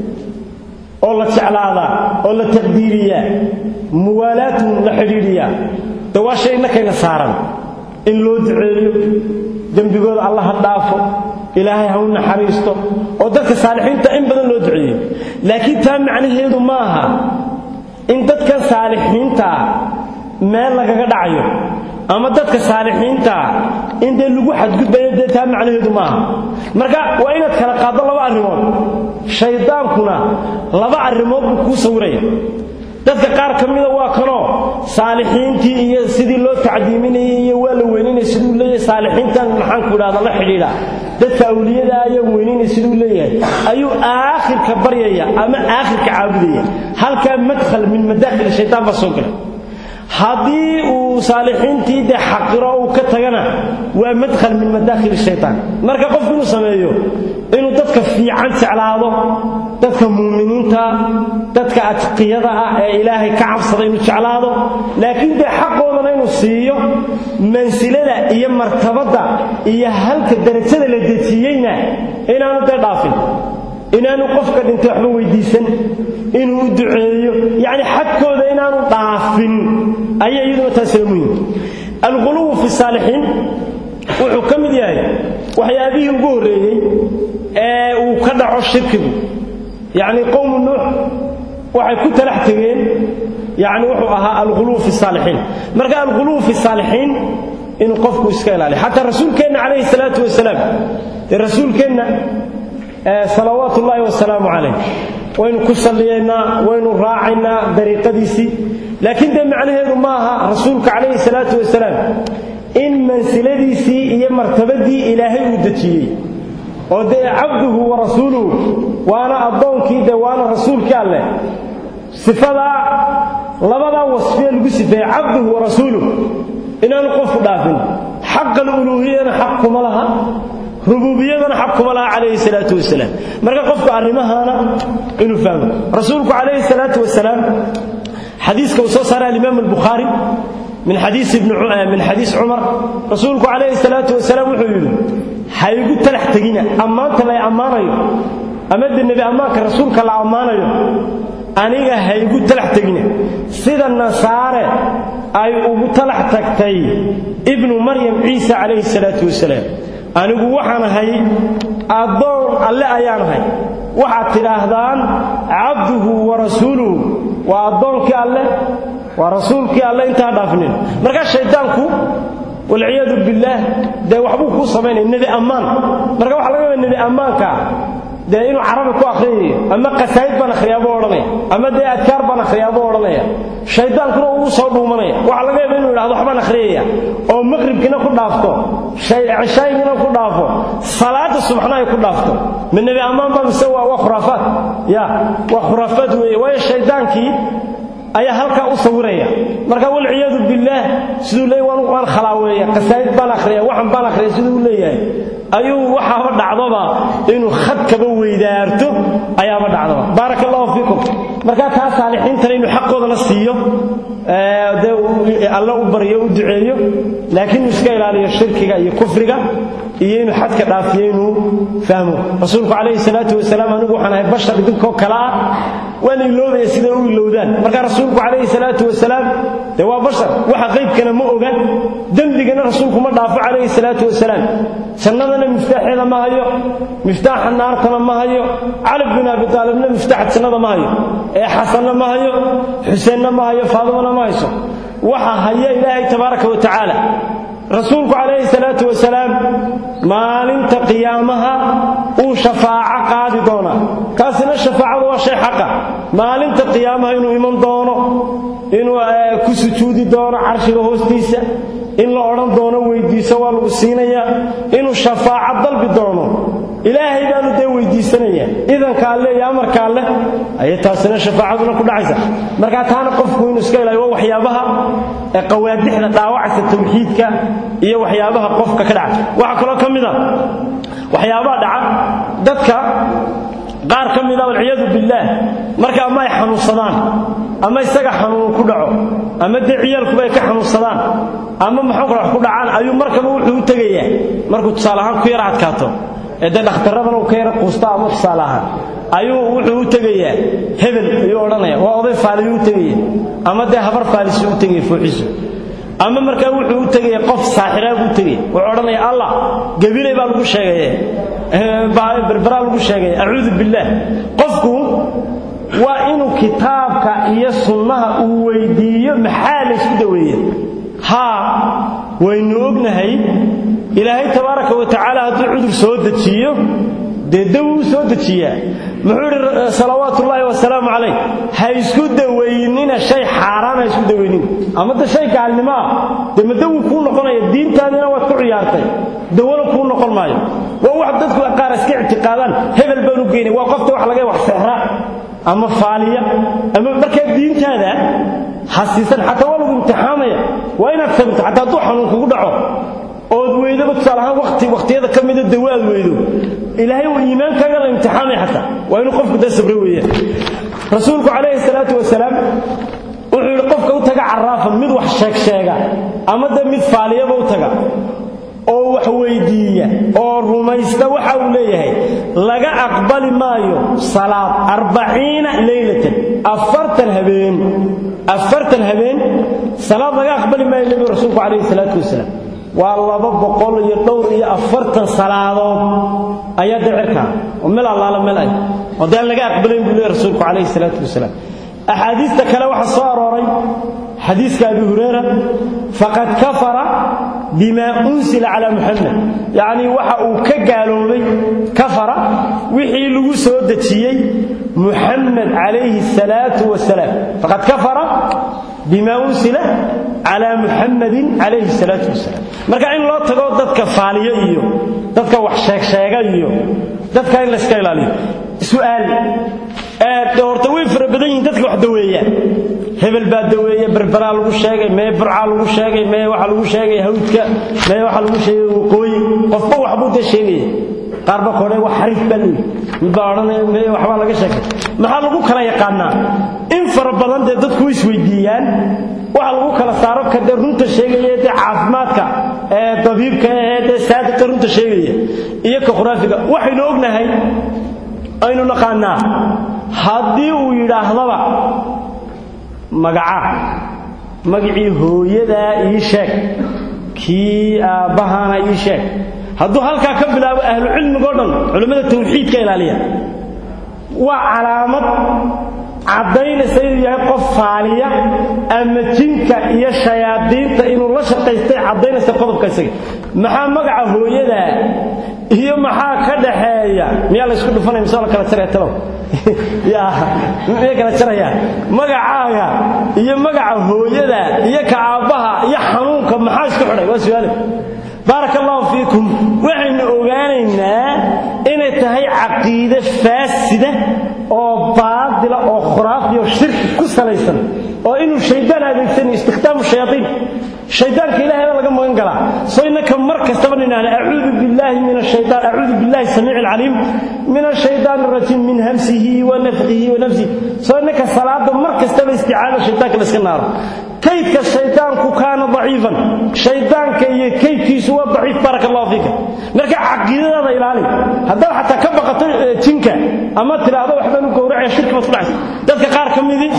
oo la jeclaadaa oo la taqdiiriyaa muwaalaatun la xidhiidhiyaa de waa shay innakayna saaran in loo duceeyo dembigooda alla ha dhaafo ilaahay ha u naxariisto oo dadka saalixiinta in badan loo duceeyo laakiin taa macnaheedu ma aha in dadkan saalixiintaa meel lagaga dhacayo ama dadka saalixiintaa in dee lagu xadgudbayo dee taa macnaheedu maaha marka waa inaad kala qaaddo laba arrimood shaydaankuna laba arrimood buu kuu sawiraya dadka qaar ka mida waa kanoo saalixiintii iyo sidii loo tacdiiminayay iyo waa la weyninaya siduu leeyahay saalixiintan maxaanku idhahda la xidhiidha dadka awliyada ayaa weyninaya siduu leeyahay ayuu aakhirka baryaya ama aakhirka caabudaya halkaa madkhal min madaakhil shaydaan baa soo galay haddii uu saalixiintii dee xaqiro uu ka tagana waa madkhal min madaakhil shaytaan marka qofku inuu sameeyo inuu dadka fiican jeclaado dadka muuminiinta dadka adqiyada ah ee ilaahay ka cabsada inuu jeclaado laakiin dee xaqoodana inuu inuu siiyo mansilada iyo martabadda iyo halka darajada la dejiyeyna inaanu dee dhaafin inaanu qofka dhintay waxba weydiisan inuu u duceeyo yacni xadkooda inaanu dhaafin ayaa iyaduna taasina muhim alghuluwu fi saalixiin wuxuu ka mid yahay waxyaabihii ugu horreeyey ee uu ka dhaco shirkigu yacni qowmu nuux waxay ku talax tegeen yacni wuxuu ahaa alghuluw fi saalixiin marka alghuluw fi saalixiin inuu qofku iska ilaaliyo xataa rasuulkeenna calayhi salaatu wasalaam dee rasuulkeenna salawaatu ullaahi wasalaamu calayh waynu ku salliyaynaa waynu raacaynaa dariiqadiisii laakiin dee macnaheedu ma aha rasuulka calayhi salaatu wasalaam in mansiladiisii iyo martabadii ilaahay uu dejiyey oo dee cabduhu wa rasuuluhu waana addoonkii dee waana rasuulkii alleh sifadaa labadaa wasfiye lagu sifeeyey cabduhu wa rasuuluhu inaanu qofku dhaafin xaqa aluluuhiyana xaq kuma laha rububiyadana xaq kuma laha calayhi salaatu wasalaam marka qofku arrimahaana inuu fahmo rasuulku calayhi salaatu wasalaam xadiiska uu soo saaray alimaam albukhaari min xadiis ibn min xadiis cumar rasuulku calayhi salaatu wasalaam wuxuu yidhi ha igu talax tegina ammaanta lay ammaanayo ama de nebi ammaanka rasuulka la ammaanayo aniga ha igu talax tegina sida nasaare ay ugu talax tagtay ibnu maryam ciisa calayhi salaatu wasalaam anigu waxaan ahay addoon alle ayaan ahay waxaad tidhaahdaan cabduhu wa rasuuluhu waa addoonkii alleh waa rasuulkii alle intaa dhaafnin markaa shayddaanku walciyaadu billaah dee waxbuu kuu samaynaya nebi ammaan marka waxa laga yaaba nebi ammaanka dee inuu carabi ku akhriyayo ama qasaa'id baan akhriyaabuu odhanaya ama dee adkaar baan akhriyaabuu odhanaya shaydaankuna uu soo dhuumanaya waxaa laga yaaba inuu yidhahdo waxbaan akhriyaya oo maqribkiina ku dhaafto cishaygina ku dhaafo salaada subaxna ay ku dhaafto ma nebi ammaan ba mise waa khuraafaad ya waa khuraafaad weeye waayo shaydaankii ayaa halkaa u sawiraya marka walciyaadu billaah siduu leey waan waan khalaaweeya qasaa'id baan akhriya waxan baan akhriya siduu u leeyahay ayuu waxaaba dhacdoba inuu khadkaba weydaarto ayaaba dhacdoba baaraka allahu fiikum marka taa saalixiintana inuu xaqooda la siiyo dee alle u baryo u duceeyo laakiin inuu iska ilaaliyo shirkiga iyo kufriga iyo inuu xadka dhaafiyo inuu fahmo rasuulku calayhi salaatu wasalaam anigu waxaan ahay bashar idinkoo kale ah waan iloobaya siday u ilowdaan marka rasuulku calayhi salaatu wasalaam dee waa bashar waxa qaybkana ma oga dembigana rasuulku ma dhaafo calayhi salaatu wasalaam jannadana miftaaxeeda ma hayo miftaaxa naartana ma hayo cali bin abi taalibna miftaaxa jannada ma hayo ee xasanna ma hayo xuseenna ma hayo faadimana ma hayso waxa haya ilaahay tabaaraka wa tacaala rasuulku calayhi salaatu wasalaam maalinta qiyaamaha uu shafaaco qaadi doonaa taasina shafaacadu waa shay xaqa maalinta qiyaamaha inuu iman doono inuu ku sujuudi doono carshiga hoostiisa in la odhan doono weydiiso waa lagu siinayaa inuu shafaaco dalbi doono ilaahay baanu dee weydiisanaya idanka alle iyo amarka alleh ayay taasina shafaacaduna ku dhacaysa markaa taana qofku inuu iska ilaaliyo waa waxyaabaha ee qawaadixda dhaawacaysa tawxiidka iyo waxyaabaha qofka ka dhaca waxaa kaloo ka mid a waxyaabaha dhaca dadka qaar ka mida walciyaadu billaah marka ama ay xanuunsadaan ama isaga xanuun ku dhaco ama dee ciyaalkuba ay ka xanuunsadaan ama maxuu kale wax ku dhacaan ayuu markaba wuxuu u tegayaa markuu tusaale ahaan ku yara adkaato ee dee dhakhtarradana uu ka yara quusta ama tusaale ahaan ayuu wuxuu u tegayaa hebel ayuu odhanaya waa oday faaliyu u tegaya ama dee habar faalisi u tegaya fooxisu ama markaa wuxuu u tegaya qof saaxiraa buu tegaya wuxuu odhanaya allah gabilay baa lagu sheegaye berberaa lagu sheegaya acuudu billaah qofku waa inuu kitaabka iyo sunnaha uu weydiiyo maxaa laysku daweeye haa waynu ognahay ilaahay tabaaraka wa tacaala hadduu cudur soo dejiyo dee dawi u soo dejiyaa muxuu idhi salawaatu ullaahi wasalaamu calayh ha isku dawaynina shay xaaraan ha isku dawaynin ama de shay gaalnimo ah dee ma dawi kuu noqonaya diintaadina waad ku ciyaartay dawona kuu noqon maayo waa wax dadku qaar iska ictiqaadaan hebel baan u geynay waa qofta wax laga wax seexra ama faaliya ama markaa diintaada ha siisan xataa waa lagu imtixaamaya waa inaad sabirto xataa hadduu xanuun kugu dhaco ood weydaba tusaale ahaan waqti waqtiyada ka mida dawa aad weydo ilaahay uu iimaankaaga la imtixaamaya xataa waa inuu qofku da sabre weeyaan rasuulku calayhi salaatu wasalaam wuxuu yidhi qofka u taga caraafan mid wax sheegsheega ama de mid faaliyaba u taga oo wax weydiiya oo rumaysta waxa uu leeyahay laga aqbali maayo salaad arbaciina leylatan afartan habeen afartan habeen salaad laga aqbali maayo nebi rasuulku calayhi salaatu wasalaam waa laba boqol iyo dhowr iyo afartan salaadood ayaa dee cirkaa oo meel allaala meel ay oo dee aan laga aqbalayn buu leeyahy rasuulku calayhi salaatu wasalaam axaadiista kale waxaa soo arooray xadiiska abi hurayra faqad kafara bima unsila calaa muxamed yacnii waxa uu ka gaaloobay kafara wixii lagu soo dejiyey muxamed calayhi salaatu wasalaam faqad kafara bima unsila calaa muxamadin calayhi salaatu wasalaam marka in loo tago dadka faaliyo iyo dadka wax sheegsheega iyo dadka in layska ilaaliyo su'aal horta way fara badan yihiin dadka wax daweeya hebel baa daweeya berberaa lagu sheegay mee burcaa lagu sheegay mee waxaa lagu sheegay hawdka mee waxaa lagu sheegay waqooyi qofba waxbuu dee sheegaya qaarba kore wax xariif baa leeyi mid baa odhanaya mee waxbaa laga sheegay maxaa lagu kala yaqaanaa in fara badan dee dadku way isweydiiyaan waxa lagu kala saaro ka dee runta sheegaya dee caafimaadka ee dabiibka ee dee saadiqa runta sheegaya iyo ka khuraafiga waxaynu ognahay aynu naqaanaa haddii uu yidhaahdaba magacaa magacii hooyadaa ii sheeg kii aabbahana ii sheeg hadduu halkaa ka bilaabo ahlucilmigao dhan culimmada tawxiidka ilaaliya waa calaamad caddaynaysa inuu yahay qof faaliya ama jinka iyo shayaadiinta inuu la shaqaystay caddaynaysa qodobka isaga maxaa magaca hooyadaa iyo maxaa ka dhaxeeya miyaa laysku dhufanaya mise la kala jaraya talow ya miyay kala jarayaan magacaaga iyo magaca hooyada iyo ka aabbaha iyo xanuunka maxaa isku xidhay waa su'aale baaraka allahu fiikum waxaynu ogaanaynaa inay tahay caqiide faasida oo baadila oo khuraafi oo shirki ku salaysan oo inuu shaydaan adeegsanayo istikhdaamu shayaaiin shaydaanka ilaahay baa laga magan galaa soo innaka mar kastaba nidhaahna acuudu billaahi min ashaytaan acuudu billahi samiici alcaliim min ashaytaan arajiim min hamsihi wa nafqihi wa nafsihi soo innaka salaada mar kastaba isticaada shaydaanka la iska naaro kaydka shaydaanku kaana daciifan shaydaanka iyo kaydkiisu waa daciif baaraka allahu fiika marka caqiidadaada ilaali haddaad xataa ka baqato jinka ama tidhaahdo waxbaan u gowracaya shirki baad ku dhacaysa dadka qaar ka midii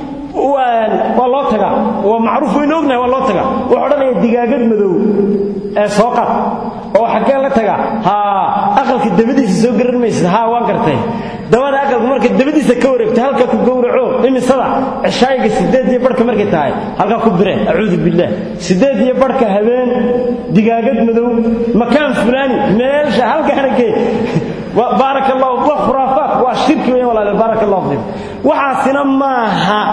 waa loo tagaa waa macruuf waynu ognahay waa loo tagaa wuxuu odhanaya digaagad madow ee soo qad oo xaggee la tagaa haa aqalka dabadiisa soo garan maysid haa waan gartay dabada aqalka marka dabadiisa ka wareegto halka ku gowraco imisada cishaayiga sideed iyo barhka markay tahay halkaa ku bire acuudu billaah sideed iyo barhka habeen digaagad madow makaan fulaani meelsha halkaana kee baarak allahu waa khuraafaat waa shirki weyn walaale baarak allahu fiikum waxaasina maaha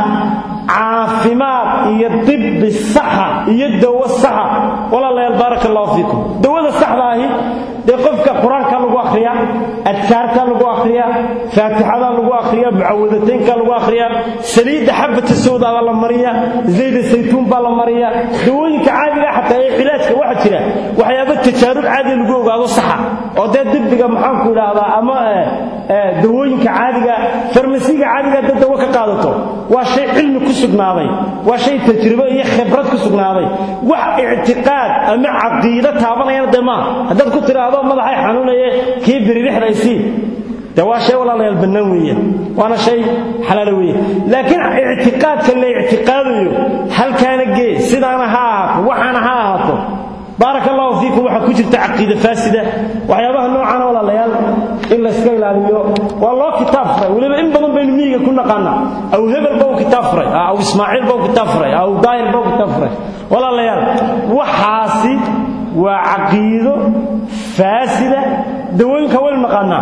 caafimaad iyo dibi saxa iyo dawo saxa walaalayaal baarak allahu fiikum dawada saxda ahi dee qofka qur-aanka lagu akhriyaa adkaarta lagu akhriyaa faatixada lagu akhriyaa mucawadateynka lagu akhriyaa saliidda xabata sawda baa la mariyaa zayda saytuun baa la mariyaa dawooyinka caadiga xataa ee cilaajka waxaa jira waxyaaba tajaarub caadi lagu ogaado saxa oo dee dibiga maxaanku idhaahdaa ama dawooyinka caadiga farmasiga caadiga dad dawo ka qaadato waa shay cilmi ku sugnaaday waa shay tajribo iyo khibrad ku sugnaaday wax ictiqaad ama caqiido taabanayana dee maaha haddaad ku tidhaahdo madaxay xanuunaye kii biririxdaysii de waa shay walaalayaal bannaan weeyaan waana shay xalaalo weeyaan laakiin ictiqaadka la ictiqaadayo halkaana gee sidaana ha ahaato waxaana ha ahaato baaraka allahu fiikum waxaa ku jirta caqiida faasida waxyaabaha noocaana walaalayaal in layska ilaaliyo waa loo kitaab furay weliba in badan baynu miyiga ku naqaanaa aw hebel ba u kitaab furay aw ismaaciil ba u kitaab furay aw daahir ba u kitaab furay walaalayaal waxaasi waa caqiido faasida dawooyinka waynu naqaanaa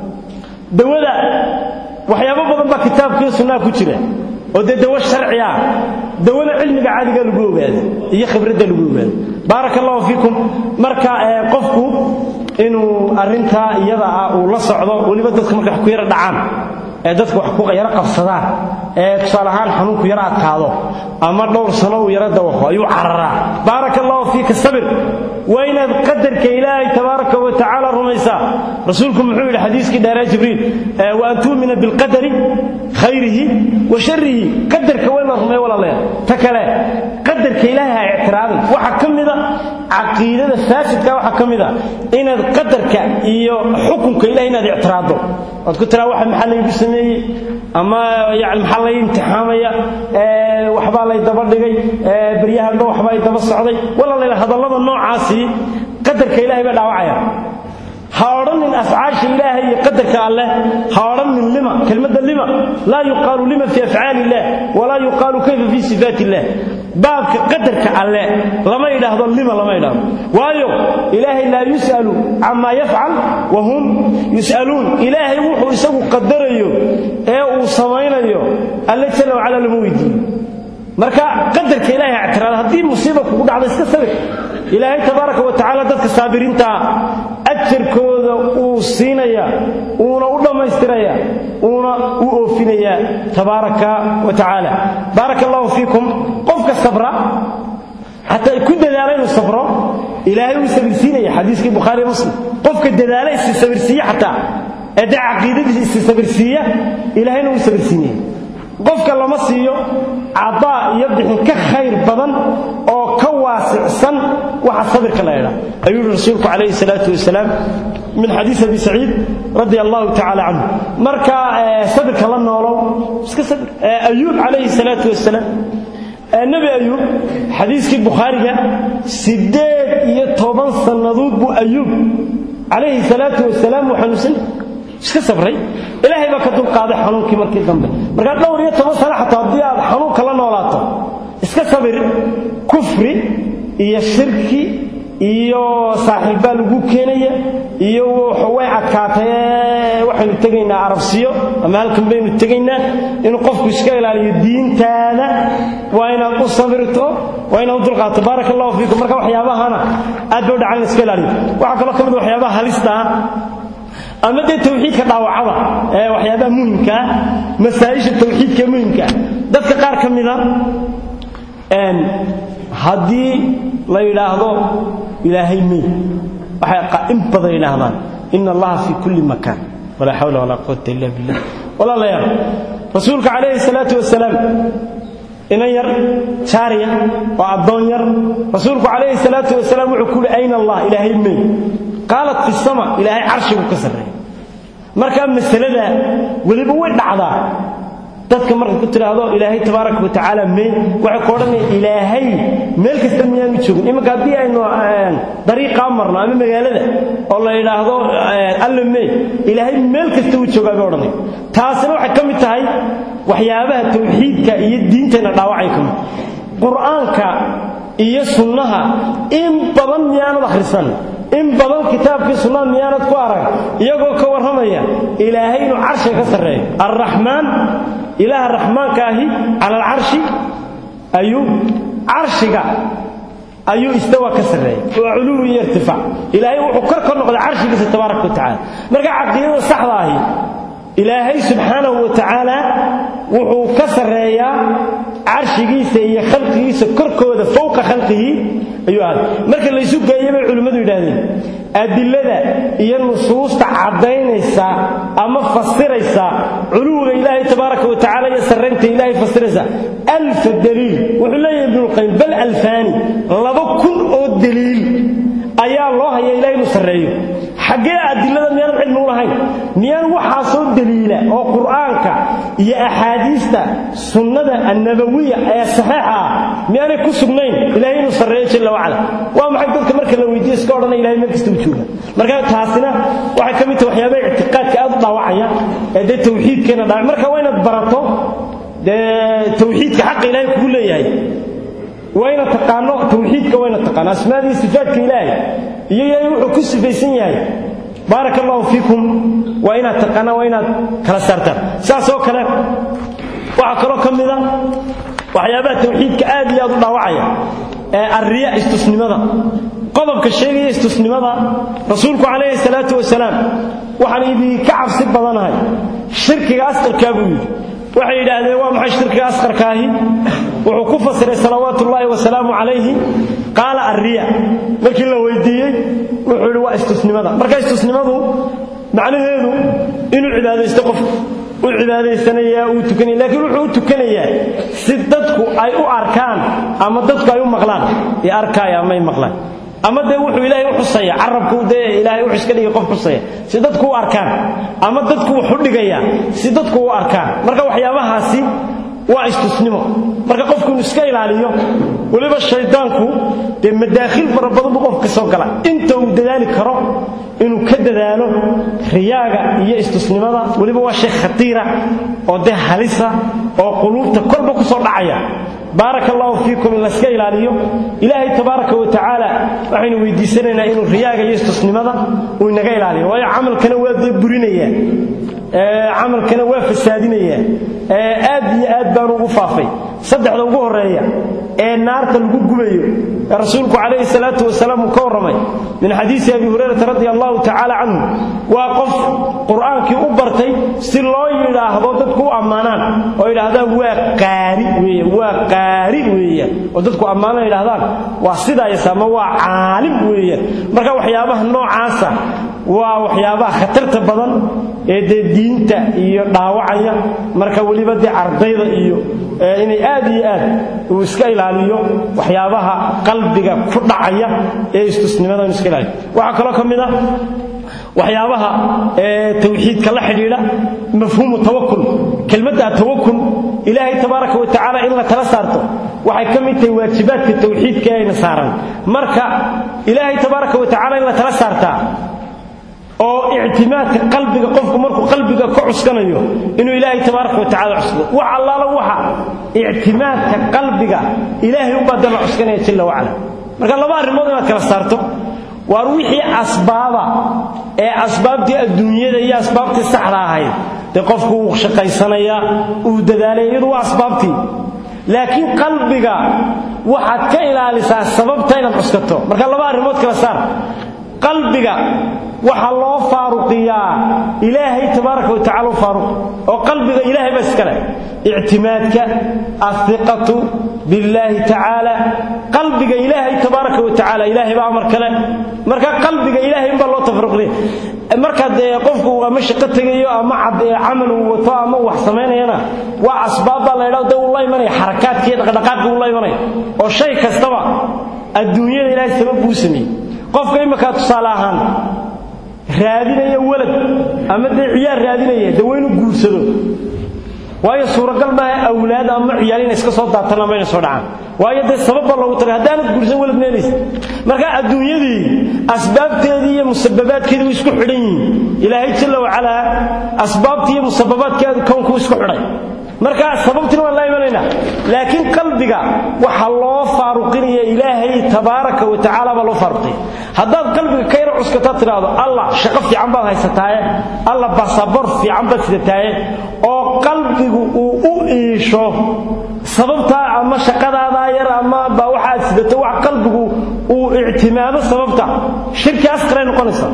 dawada waxyaabo badan baa kitaabkiiyo sunnaha ku jira oo dee dawo sharci ah dawana cilmiga caadiga lagu ogaado iyo khibradda lagu ogaado baaraka allahu fiikum marka qofku inuu arrintaa iyada ah uu la socdo weliba dadka markay wax ku yara dhacaan ee dadka wax ku yaro qabsadaan ee tusaale ahaan xanuunku yaro adkaado ama dhowr sano uu yaro dawaqo ayuu cararaa baaraka allahu fiika sabir waa inaad qadarka ilaahay tabaaraka wa tacaala rumaysa rumaysaa rasuulku muxuu yidhi xadiiskii dheeree jibriil wa an tu'mina bilqadari khayrihi wa sharrihi qadarka waa in la rumeeyo walaalayaal ta kale qadarka ilaahay ha ictiraadin waxaa ka mida caqiidada faasidka waxaa ka mida inaad qadarka iyo xukunka ilahay inaad ictiraaddo oad ku tiraa waxa maxaa laygu sameeyey ama yani maxaa lay imtixaamaya waxbaa lay daba dhigay baryahanba waxbaa ay daba socday walaalayaal hadallada noocaasi qadarka ilahay baa dhaawacaya ha odhanin afcaasha ilaahay iyo qadarka alleh ha odhanin lima kelmadda lima laa yuqaalu lima fi afcaali illah walaa yuqaalu kayfa fi sifaat illah baabka qadarka alleh lama yidhaahdo lima lama yidhaahdo waayo ilaahay laa yus'alu camaa yafcal wa hum yus'aluun ilaahay wuxuu isagu qadarayo ee uu samaynayo alle jalla wacala lama weydiiyo marka qadarka ilahay ha ictiraada haddii musiiba kugu dhacda iska sabir ilaahay tabaaraka wa tacaala dadka saabiriintaa ajarkooda uu siinaya uuna u dhammaystiraya uuna u oofinayaa tabaaraka wa tacaala baaraka allahu fiikum qofka sabra xataa ku dadaala inuu sabro ilaahay uu sabirsiinaya xadiiskii bukhaari muslim qofka dadaala isi sabirsiiye xataa ee dee caqiidadiisa isi sabirsiiya ilaahayna uu sabirsiinaya qofka lama siiyo cadaa iyo bixin ka khayr badan oo ka waasicsan waxa sabirka la ydhaa ayuu yihi rasuulku calayhi salaatu wasalaam min xadiis abi saciid radia allahu tacaala canhu marka sabirka la noolow iska sabir ayuub calayhi salaatu wasalaam nebi ayuub xadiiskii bukhaariga siddeed iyo toban sannadood buu ayuub calayhi salaatu wasalaam uu xanuunsan iska sabray ilaahay baa ka dulqaaday xanuunkii markii dambe markaa dhowr iyo toban sano xataa haddii aad xanuunka la noolaato iska sabir kufri iyo shirki iyo saaxiibbaa lagu keenaya iyo way adkaatay waxaynu tegaynaa arabsiyo ama halkan baynu tegaynaa inuu qofku iska ilaaliyo diintaada waa inaad u sabirto waa inaad u dulqaato baaraka allahu fiikum marka waxyaabahana aad bay u dhacan in iska ilaaliyo waxaa kaloo ka mid waxyaabaha halista ah ama dee tawxiidka dhaawacada ee waxyaabaha muhimkaa masaa'isha tawxiidka muhimkaa dadka qaar ka mida haddii la yidhaahdo ilaahay mey waxay in badan yidhaahdaan ina allaha fii kulli makaan walaa xawla walaa quwata illa billah walaalayaal rasuulka calayhi salaatu wasalaam inan yar jaariya oo addoon yar rasuulku calayhi salaatu wasalaam wuxuu ku uhi ayna allah ilaahay mey qaalat fi sama ilaahay carshigu ka sarreeya markaa masalada weliba way dhacdaa dadka marka ku tidhaahdo ilaahay tabaaraka wa tacaala mee waxay ku odhanaya ilaahay meel kasta miyaanu joogin iminka haddii aynu dariiqaa marno ama magaalada oo la yidhaahdo alla mee ilaahay meel kasta uu joogaa bay odhanaya taasina waxay ka mid tahay waxyaabaha tawxiidka iyo diinteenna dhaawacay ka mid qur'aanka iyo sunnaha in badan miyaanad akhrisan in badan kitaabkii sunnada miyaanad ku arag iyagoo ka warramaya ilaahay inuu carshiga ka sarreeyo alraxmaan ilaaha raxmaanka ahi cala alcarshi ayuu carshiga ayuu istawa ka sarreeyay waa culuwi iyo irtifaac ilaahay wuxuu kor ka noqday carshigiisa tabaaraka wa tacaala marka caqiidada saxda ahi ilaahay subxaanahu wa tacaala wuxuu ka sarreeyaa carshigiisa iyo khalqigiisa korkooda fowqa khalqihi ayuu aaday marka laysu geeya bay culimmadu yidhaahdeen adilada iyo nusuusta caddaynaysa ama fasiraysa culuwiga ilaahay tabaaraka wa tacala iyo sarraynta ilaahay fasiraysa alfa daliil wuxuu leeyahay ibnulqayim bal alfaani laba kun oo daliil ayaa loo haya ilahay inuu sarreeyo xaggee adilada miyaan cilmi u lahayn miyaan waxaasoo daliila oo qur'aanka iyo axaadiista sunnada annabawiya ee saxiixa ah miyaanay ku sugnayn ilahay inuu sarreeyo jalla wacala waa maxay dadka marka la weydiiyo iska odhanaya ilahay meel kasta u jooga marka taasina waxay ka mid tahay waxyaabaha ictiqaadka aad u dhaawacaya ee dee tawxiidkeena dhaawac marka waa inaad barato dee tawxiidka xaqa ilahay kugu leeyahay wayna taqaano tawxiidka wayna taqaano asmaadii sifaadka ilaahay iyo ilaahay wuxuu ku sifaysan yahay baaraka allahu fiikum waa inaad taqaanaan waa inaad kala saartaan saas oo kale waxaa kaloo ka mida waxyaabaha tawxiidka aad iyo aad u dhaawacaya ee arriya istusnimada qodobka sheegaya istusnimada rasuulku calayhi salaatu wasalaam waxaan idinka cabsi badanahay shirkiga asqarkaa buu yidhi waxay yidhaahdeen waa maxay shirkiga asqarkaahi wuxuu ku fasiray salawaatu ullaahi wasalaamu calayhi qaala arriya markii la weydiiyey wuxuu yidhi waa istusnimada marka istusnimadu macnaheedu inuu cibaadaysto qofku u cibaadaysanayaa uu tukanaya laakiin wuxuu u tukanayaa si dadku ay u arkaan ama dadku ay u maqlaan ee arkaaya ama ay maqlaan ama dee wuxuu ilaahay u xusaya carabku dee ilaahay u xuska dhigay qof xusaya si dadku u arkaan ama dadku wuxu dhigayaa si dadku u arkaan marka waxyaabahaasi waa istusnimo marka qofku inuu iska ilaaliyo weliba shaydaanku dee madaakhil fara badan buu qofka soo gala inta uu dadaali karo inuu ka dadaalo riyaaga iyo istusnimada weliba waa shay khatiira oo dee halisa oo quluubta kolba ku soo dhacaya baaraka allahu fiikum in layska ilaaliyo ilaahay tabaaraka wa tacaala waxaynu weydiisanaynaa inuu riyaaga iyo istusnimada uu inaga ilaaliyo waayo camalkana waa dee burinayaa camalkana waa fasaadinayaa aad iyo aad baanu ugu faafay saddexda ugu horeeya ee naarta lagu gubayo ee rasuulku calayhi salaatu wasalaam uu ka warramay min xadiisi abi hurayrata radia allahu tacaala canhu waa qof qur'aankii u bartay si loo yidhaahdo dadku u ammaanaan oo yidhaahdaan waa qaari weeye waa qaari weeyaan oo dadku ammaanaan yidhahdaan waa sidaayas ama waa caalim weeyaan marka waxyaabaha noocaasa waa waxyaabaha khatarta badan ee dee diinta iyo dhaawacaya marka weliba dee ardayda iyo inay aad iyo aad uu iska ilaaliyo waxyaabaha qalbiga ku dhacaya ee istusnimada inu iska ilaaliyo waxaa kaloo ka mid ah waxyaabaha tawxiidka la xidhiidha mafhuumu tawakul kelmadda tawakul ilaahay tabaaraka wa tacaala in la tala saarto waxay ka mid tahay waajibaadka tawxiidka ee ayna saaran marka ilaahay tabaaraka wa tacaala in la tala saartaa oo ictimaadka qalbiga qofku markuu qalbiga ka cuskanayo inuu ilaahay tabaaraka wa tacala cuskado wax allaala waxa ictimaadka qalbiga ilaahay u badan la cuskanaya jalla wacala marka laba arrimood inaad kala saarto waar wixii asbaaba ee asbaabtii adduunyada iyo asbaabtii saxda ahayd dee qofku uu shaqaysanayaa uu dadaalaya iyadu waa asbaabtii laakiin qalbiga waxaad ka ilaalisaa sababta inaad cuskato marka laba arrimood kala saar qalbiga waxaa loo faaruqiyaa ilaahay tabaaraka wa tacala u faaruq oo qalbiga ilaahay baa iskale ictimaadka athiqatu billaahi tacaala qalbiga ilaahay tabaaraka wa tacaala ilaahay baa amar kale marka qalbiga ilaahay inbaa loo tafaruqday marka dee qofku ama shaqo tegayo ama camal uu wato ama wax samaynayana waa asbaab baa la ydhahdo dee uu la imanaya xarakaadkii dhaqdhaqaaqi uu la imanaya oo shay kastaba adduunyada ilaahay sabab buu sameeyey qofka imminkaa tusaale ahaan raadinaya walad ama dee ciyaar raadinaya dee waa inuu guursado waayo suuragal maaha awlaad ama ciyaal inay iska soo daatan ama inay soo dhacaan waayo dee sababba loogu tagay haddaanad guursan walad meelaysa marka adduunyadii asbaabteedii iyo musababaadkeedii way isku xidhan yihiin ilaahay jalla wacalaa asbaabtii iyo musababaadkeedu kownku isku xidhay marka sababtina waan la imanaynaa laakiin qalbiga waxaa loo faaruqinaya ilaahay tabaaraka wa tacaala baa loo faaruqiyay haddaad qalbiga ka yaro cuskataa tidhaahdo allah shaqo fiican baad haysataaye allah basaboor fiican baad sidataaye oo qalbigu uu u iisho sababtaa ama shaqadaadaa yar ama baa waxaad sidato wax qalbigu uu ictimaado sababta shirki asqaray noqonaysaa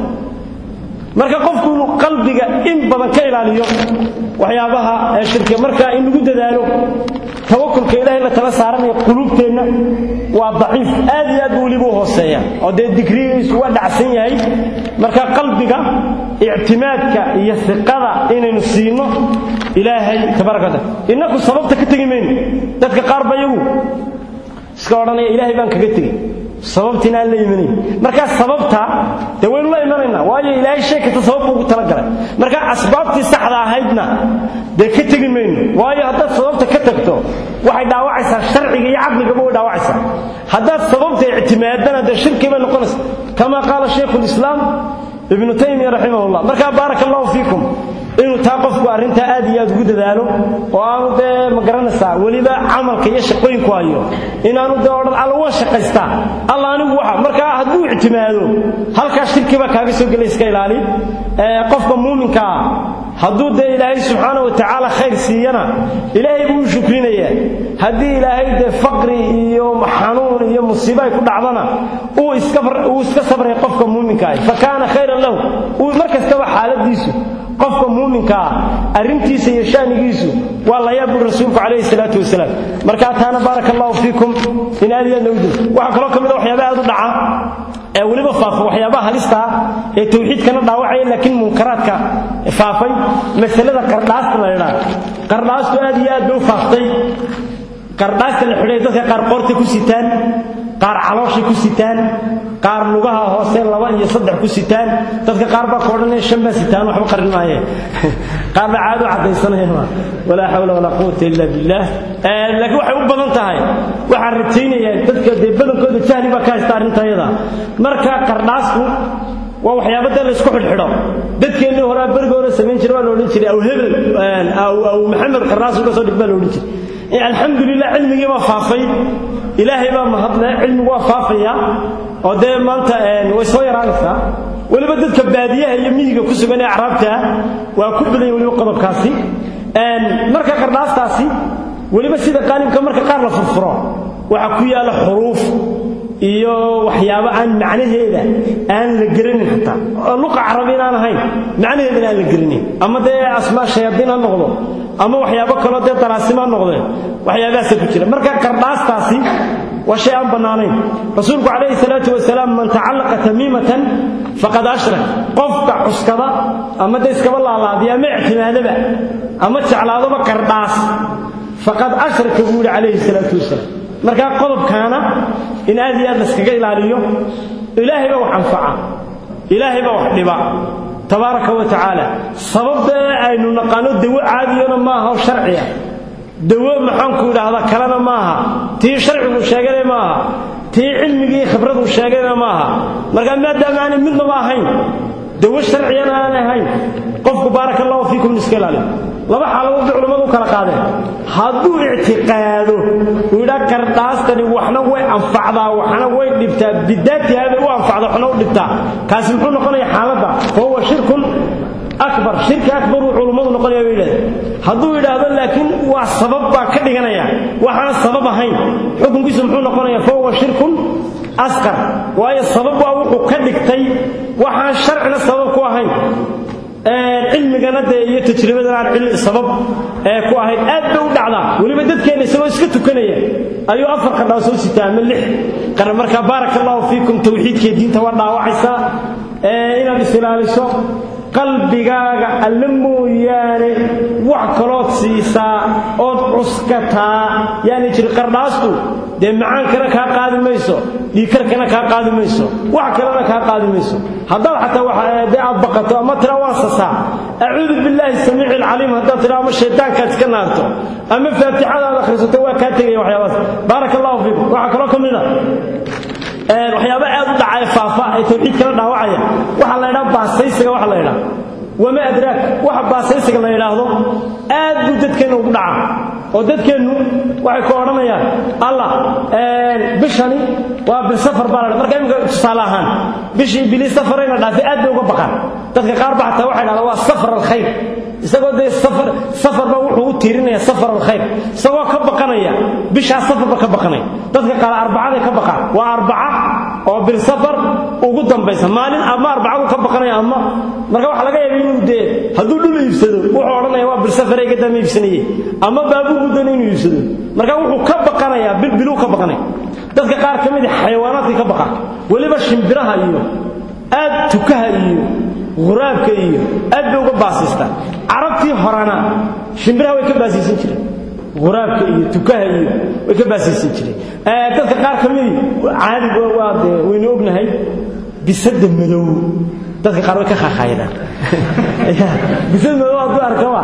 marka qofku inuu qalbiga in badan ka ilaaliyo waxyaabaha shirkiga marka in lagu dadaalo tawakulka ilahay la tala saaranaya quluubteenna waa daciif aad iyo aad buu weliba u hooseeya oo dee digrigiisu waa dhacsan yahay marka qalbiga ictimaadka iyo siqada inaynu siino ilaahay tabaaraka wataala innaku sababta ka tegi mayno dadka qaar ba iyagu iska odhanaya ilaahay baan kaga tegey sababtiina aan la imanayn markaa sababta dee waynu la imanaynaa waayo ilaahay shay kasta sabab buu ugu talagalay marka asbaabtii saxda ahaydna dee ka tegi mayno waayo haddaad sababta ka tagto waxay dhaawacaysaa sharciga iyo caqligaba way dhaawacaysaa haddaad sababta ictimaadana dee shirki bay noqonaysa kama qaala shaykhu lislaam ibnu taymiya raximahullah markaa baaraka allahu fiikum inuu taa qofku arrintaa aad iyo aad ugu dadaalo oo aanu dee ma garanaysaa weliba camalka iyo shaqooyinku hayo inaanu dee odhan alla waan shaqaystaa alla anigu waxa markaa hadduu ictimaado halkaa shirki baa kaaga soo gelay iska ilaali qofka muuminka ah hadduu dee ilaahay subxaana wa tacaala khayr siiyana ilaahay buu u shukrinayaa haddii ilaahay dee faqri iyo xanuun iyo musiibo ay ku dhacdana uu iska sabray qofka muuminka ah fa kaana khayran lahu uu mar kastaba xaaladiisu qofka muuminkaa arrintiisa iyo shanigiisu waa la yaab buri rasuulku calayhi salaatu wasalaam markaa taana baaraka allahu fiikum in aad iyo aad loogu dilo waxaa kaloo ka mid a waxyaaba aad u dhaca ee weliba faafa waxyaabaha halista ah ee tawxiidkana dhaawacaya laakiin munkaraadka faafay masalada qardhaasta la yidhaha qardhaastu aad iyo aad bay u faaftay qardhaasta la xidhay dadka qaar qoorta ku sitaan qaar calooshay ku sitaan qaar lugaha hoose laba iyo saddex ku sitaan dadka qaar baa koodhanaya shan baa sitaan waxba qarin maayeen qaar baa caado caddaysanaya walaa xawla walaa quwata illa billah laakiin waxay u badan tahay waxaan rajaynayaa dadka dee badankooda jahli baa ka haysta arrintayada marka qardhaasku waa waxyaaba dee laysku xidhxidho dadkeennii horaa beriga hore samayn jiray waa la odhan jiray aw hebel aw maxamed qardhaas uga soo dhig baa la odhan jiray alxamdulilah cilmigii baa faafay ilaahay baa mahadle cilmigu waa faafaya oo dee maanta way soo yaraanaysaa weliba dadka baadiyaha iyo miyiga ku sugan ee acraabtaa waa ku badanya weliba qodobkaasi marka qardhaastaasi weliba sida qaalibka marka qaar la furfuro waxaa ku yaala xuruuf iyo waxyaabo aan macnaheeda aan la garanin xataa oo luqa carabi inaan ahayn macnaheedana aan la garanin ama dee asmaa shayaadiin ha noqdo ama waxyaabo kaloo dee daraasimo ha noqdeen waxyaabahaasa ku jira marka qardhaastaasi waa shay aan bannaanayn rasuulku calayhi salaatu wasalaam man tacallaqa tamiimatan faqad ashrak qofka cuskada ama dee iskaba laalaadiya ama ictimaadaba ama jeclaadoba qardhaas faqad ashraka buu yidhi calayhi salaatu wasalaam markaa qodobkaana in aad iyo aad laskaga ilaaliyo ilaahay baa wax anfaca ilaahay baa wax dhiba tabaaraka wa tacaala sababta aynu naqaano dawo caadiyona maaha oo sharciya dawo maxaanku idhaahdaa kalena maaha tii sharcigu sheegana maaha tii cilmigii khibradu sheegana maaha markaa maadaama aanay midnaba ahayn dawo sharciyana aanay ahayn qofku baaraka allahu fiikum iska ilaaliyo laba xaaladood bay culimmadu u kala qaadeen hadduu ictiqaado uu yidhaa qardhaastani waxna way anfacdaa waxna way dhibtaa bidaatiha bay u anfacda waxna u dhibtaa kaasi muxuu noqonaya xaaladda fahuwa shirkun akbar shirki akbar uu culummadu noqonaya bay yidhahdeen hadduu yidhaahdo laakiin waa sabab baa ka dhiganaya waxaan sabab ahayn xukunkiisu muxuu noqonaya fahuwa shirkun asqar waayo sabab waa wuxuu ka dhigtay waxaan sharcina sabab ku ahayn cilmigana dee iyo tajribadana aan sabab ee ku ahayd aad bay u dhacdaa weliba dadkeena isagoo iska tukanaya ayuu afar qadhaa soo sitaa ama lix qara markaa baaraka allahu fiikum tawxiidkee diinta waa dhaawacaysaa inaad is ilaaliso qalbigaaga alle mooyaane wax kalood siisaa ood cuskataa yaani jiri qardhaastu dee macaankana kaa qaadi mayso dhiikarkana kaa qaadi mayso wax kalena kaa qaadi mayso haddaad xataa dee aad baqato ama tira waan sasaa acuudu billaahi samiici alcaliim haddaad tira ama shaydaankaad iska naarto ama faatixadaad akhrisato waa kaa tegaya waxyaabaas baaraka allahu fiikum waxaa kaloo ka mid a waxyaaba aad u dhacaya faafa ee tawxiidkana dhaawacaya waxaa la ydhaha baasaysiga waxa la ydhaha wama adraak waxa baasaysiga la yidhaahdo aad buu dadkeenna ugu dhaca oo dadkeennu waxay ku odhanayaan allah bishani waa bil safar baa la marka imika tusaale ahaan bishii bilii safarayna dhaafay aad bay uga baqaan dadka qaar ba xataa waxay dhahdaan waa safar alkhayr isagoo dee safar safarba wuxuu u tiirinaya safar alkhayr isagoo ka baqanaya bishaa safarba ka baqanaya dadka qaar arbacaday ka baqaan waa arbaca oo bil safar ugu dambaysa maalin ama arbacadu ka baqanaya ama marka waxa laga yaaba inuu dee hadduu dhul iibsado wuxuu odhanaya waa bil safar ay gadama iibsanayey ama baabuu gudana inuu iibsado marka wuxuu ka baqanayaa bil biluu ka baqanaya dadka qaar ka mid a xayawaanaadkay ka baqaan weliba shimbiraha iyo aad tukaha iyo huraabka iyo aad bay uga baasiistaan carabtii horena shimbiraha way ka baasiisan jireen huraabka iyo tukaha iyo way ka baasiisan jireen dadka qaar ka midi caadi waa dee waynu ognahay bisada madow dadka qaar way ka khaakhayadaan bisad madow hadduu arkaba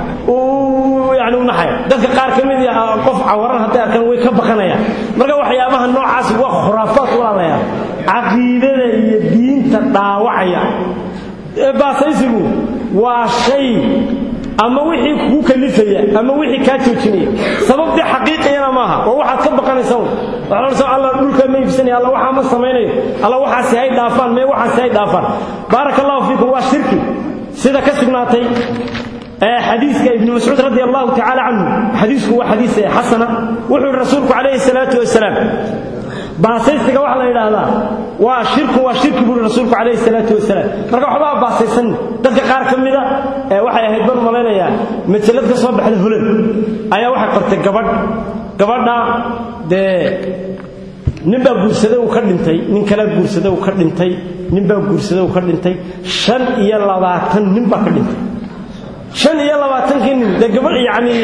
uu yani u naxaya dadka qaar ka mid qof cawaran hadday arkaan way ka baqanayaan marka waxyaabaha noocaasi waa khuraafaad walaalayaal caqiidada iyo diinta dhaawacaya baasaysigu waa shay ama wixii kugu kalifaya ama wixii kaa joojinaya sababtii xaqiiqiyana maaha waa waxaad ka baqanaysa un waxaad odhanaysa alla dhulka ma iibsanaya alla waxaa ma samaynayo alla waxaasi hay dhaafaan mee waxaasi hay dhaafaan baaraka allahu fiikum waa shirki sida ka sugnaatay xadiiska ibn mascuud radi allahu tacaala canhu xadiisku waa xadiis xasana wuxuu yihi rasuulku calayhi salaatu wasalaam baasaysiga waxa la yidhaahdaa waa shirku waa shirki buuri rasuulku calayhi salaatu wasalaam marka waxbaa baasaysan dadka qaar ka mida waxay ahayd ban malaynayaa majalad ka soo baxda holan ayaa waxay qortay gabadh gabadha dee ninbaa guursaday uu ka dhintay nin kale guursaday uu ka dhintay ninbaa guursaday uu ka dhintay shan iyo labaatan nin baa ka dhintay shan iyo labaatankii nin dee gabadh yacni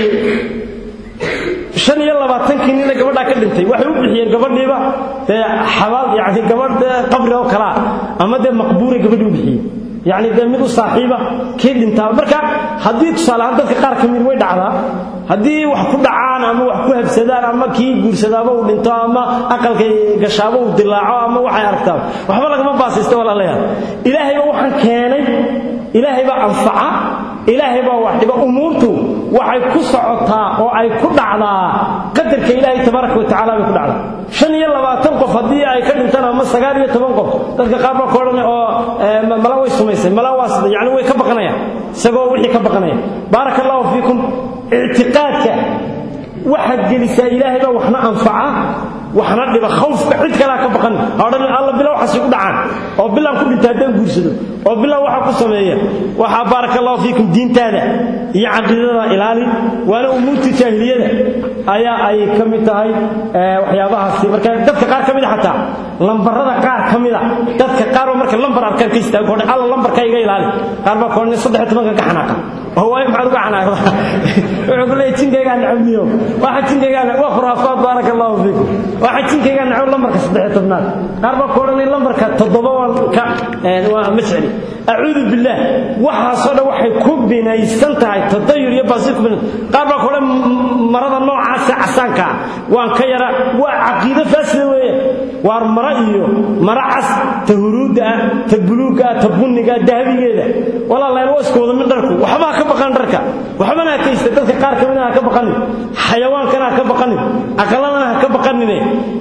shan iyo labaatankii nina gabadhaa ka dhintay waxay u bixiyeen gabadhiiba dee xabaal yani gabadh dee qabri oo kalaa ama dee maqbuuray gabadhii u bixiyeen yacni dee mid u saaxiiba kii dhintaa marka haddii tusaale ahaan dadka qaar ka mid way dhacdaa haddii wax ku dhacaan ama wax ku habsadaan ama kii guursadaaba uu dhinto ama aqalka gashaaba uu dilaaco ama waxay aragtaan waxba lagama baasaysta walaalayaal ilaahayba waxaan keenay ilaahay baa anfaca ilaahay baa wax dhiba umuurtu waxay ku socotaa oo ay ku dhacdaa qadarka ilaahay tabaaraka wa tacaala bay ku dhacdaa shan iyo labaatan qof haddii ay ka dhintaan ama sagaal iyo toban qof dadka qaar baa ka odhanaya oo mala way sumaysay mala waa sida yacni way ka baqanayaan isagoo wixii ka baqanaya baaraka allahu fiikum ictiqaadka waxaad gelisaa ilaahay baa waxna anfaca waxna dhiba khawfka cid kalea ka baqan ha odhan alla bilow waxaasi ku dhacaan oo bilaan ku dhinta haddaan guursado oo bilow waxa ku sameeya waxaa baaraka allahu fiikum diintaada iyo caqiidada ilaali waana umuurta jaahiliyada ayaa ay ka mid tahay waxyaabahaasi marka dadka qaar ka mid a xataa lambarada qaar ka mid a dadka qaarba marka lambar arkaan ka istaago odhan alla lambarka iga ilaali qaar baa ka odhan saddex iyo tobanka ka xanaaqa oo waayo maxaad uga xanaaqda wuxuu ku leeyahy jinkaygaa nacabniyo waxa jinkaygaa waa khuraafaad baaraka allahu fiikum waxa jinkaygaa nacab lambarka saddex iyo tobnaad qaar baa ku odhanay lambarka toddoba waan ka waa ma jecli acuudu billaah waxaasoo dhan waxay ku binaysan tahay tadayur iyo baasir ku binaysan qaar baa ku odhan marada noocaasa casaanka waan ka yara waa caqiido faasida weeye waar mara iyo mara cas ta huruudda ah ta buluugga ah ta bunniga ah dahabigeeda walaalayaal waa isku wada mid dharku waxba ha ka baqan dharka waxbana ha kaysta dadka qaar ka midna ha ka baqanin xayawaankana ha ka baqanin aqaladana ha ka baqanine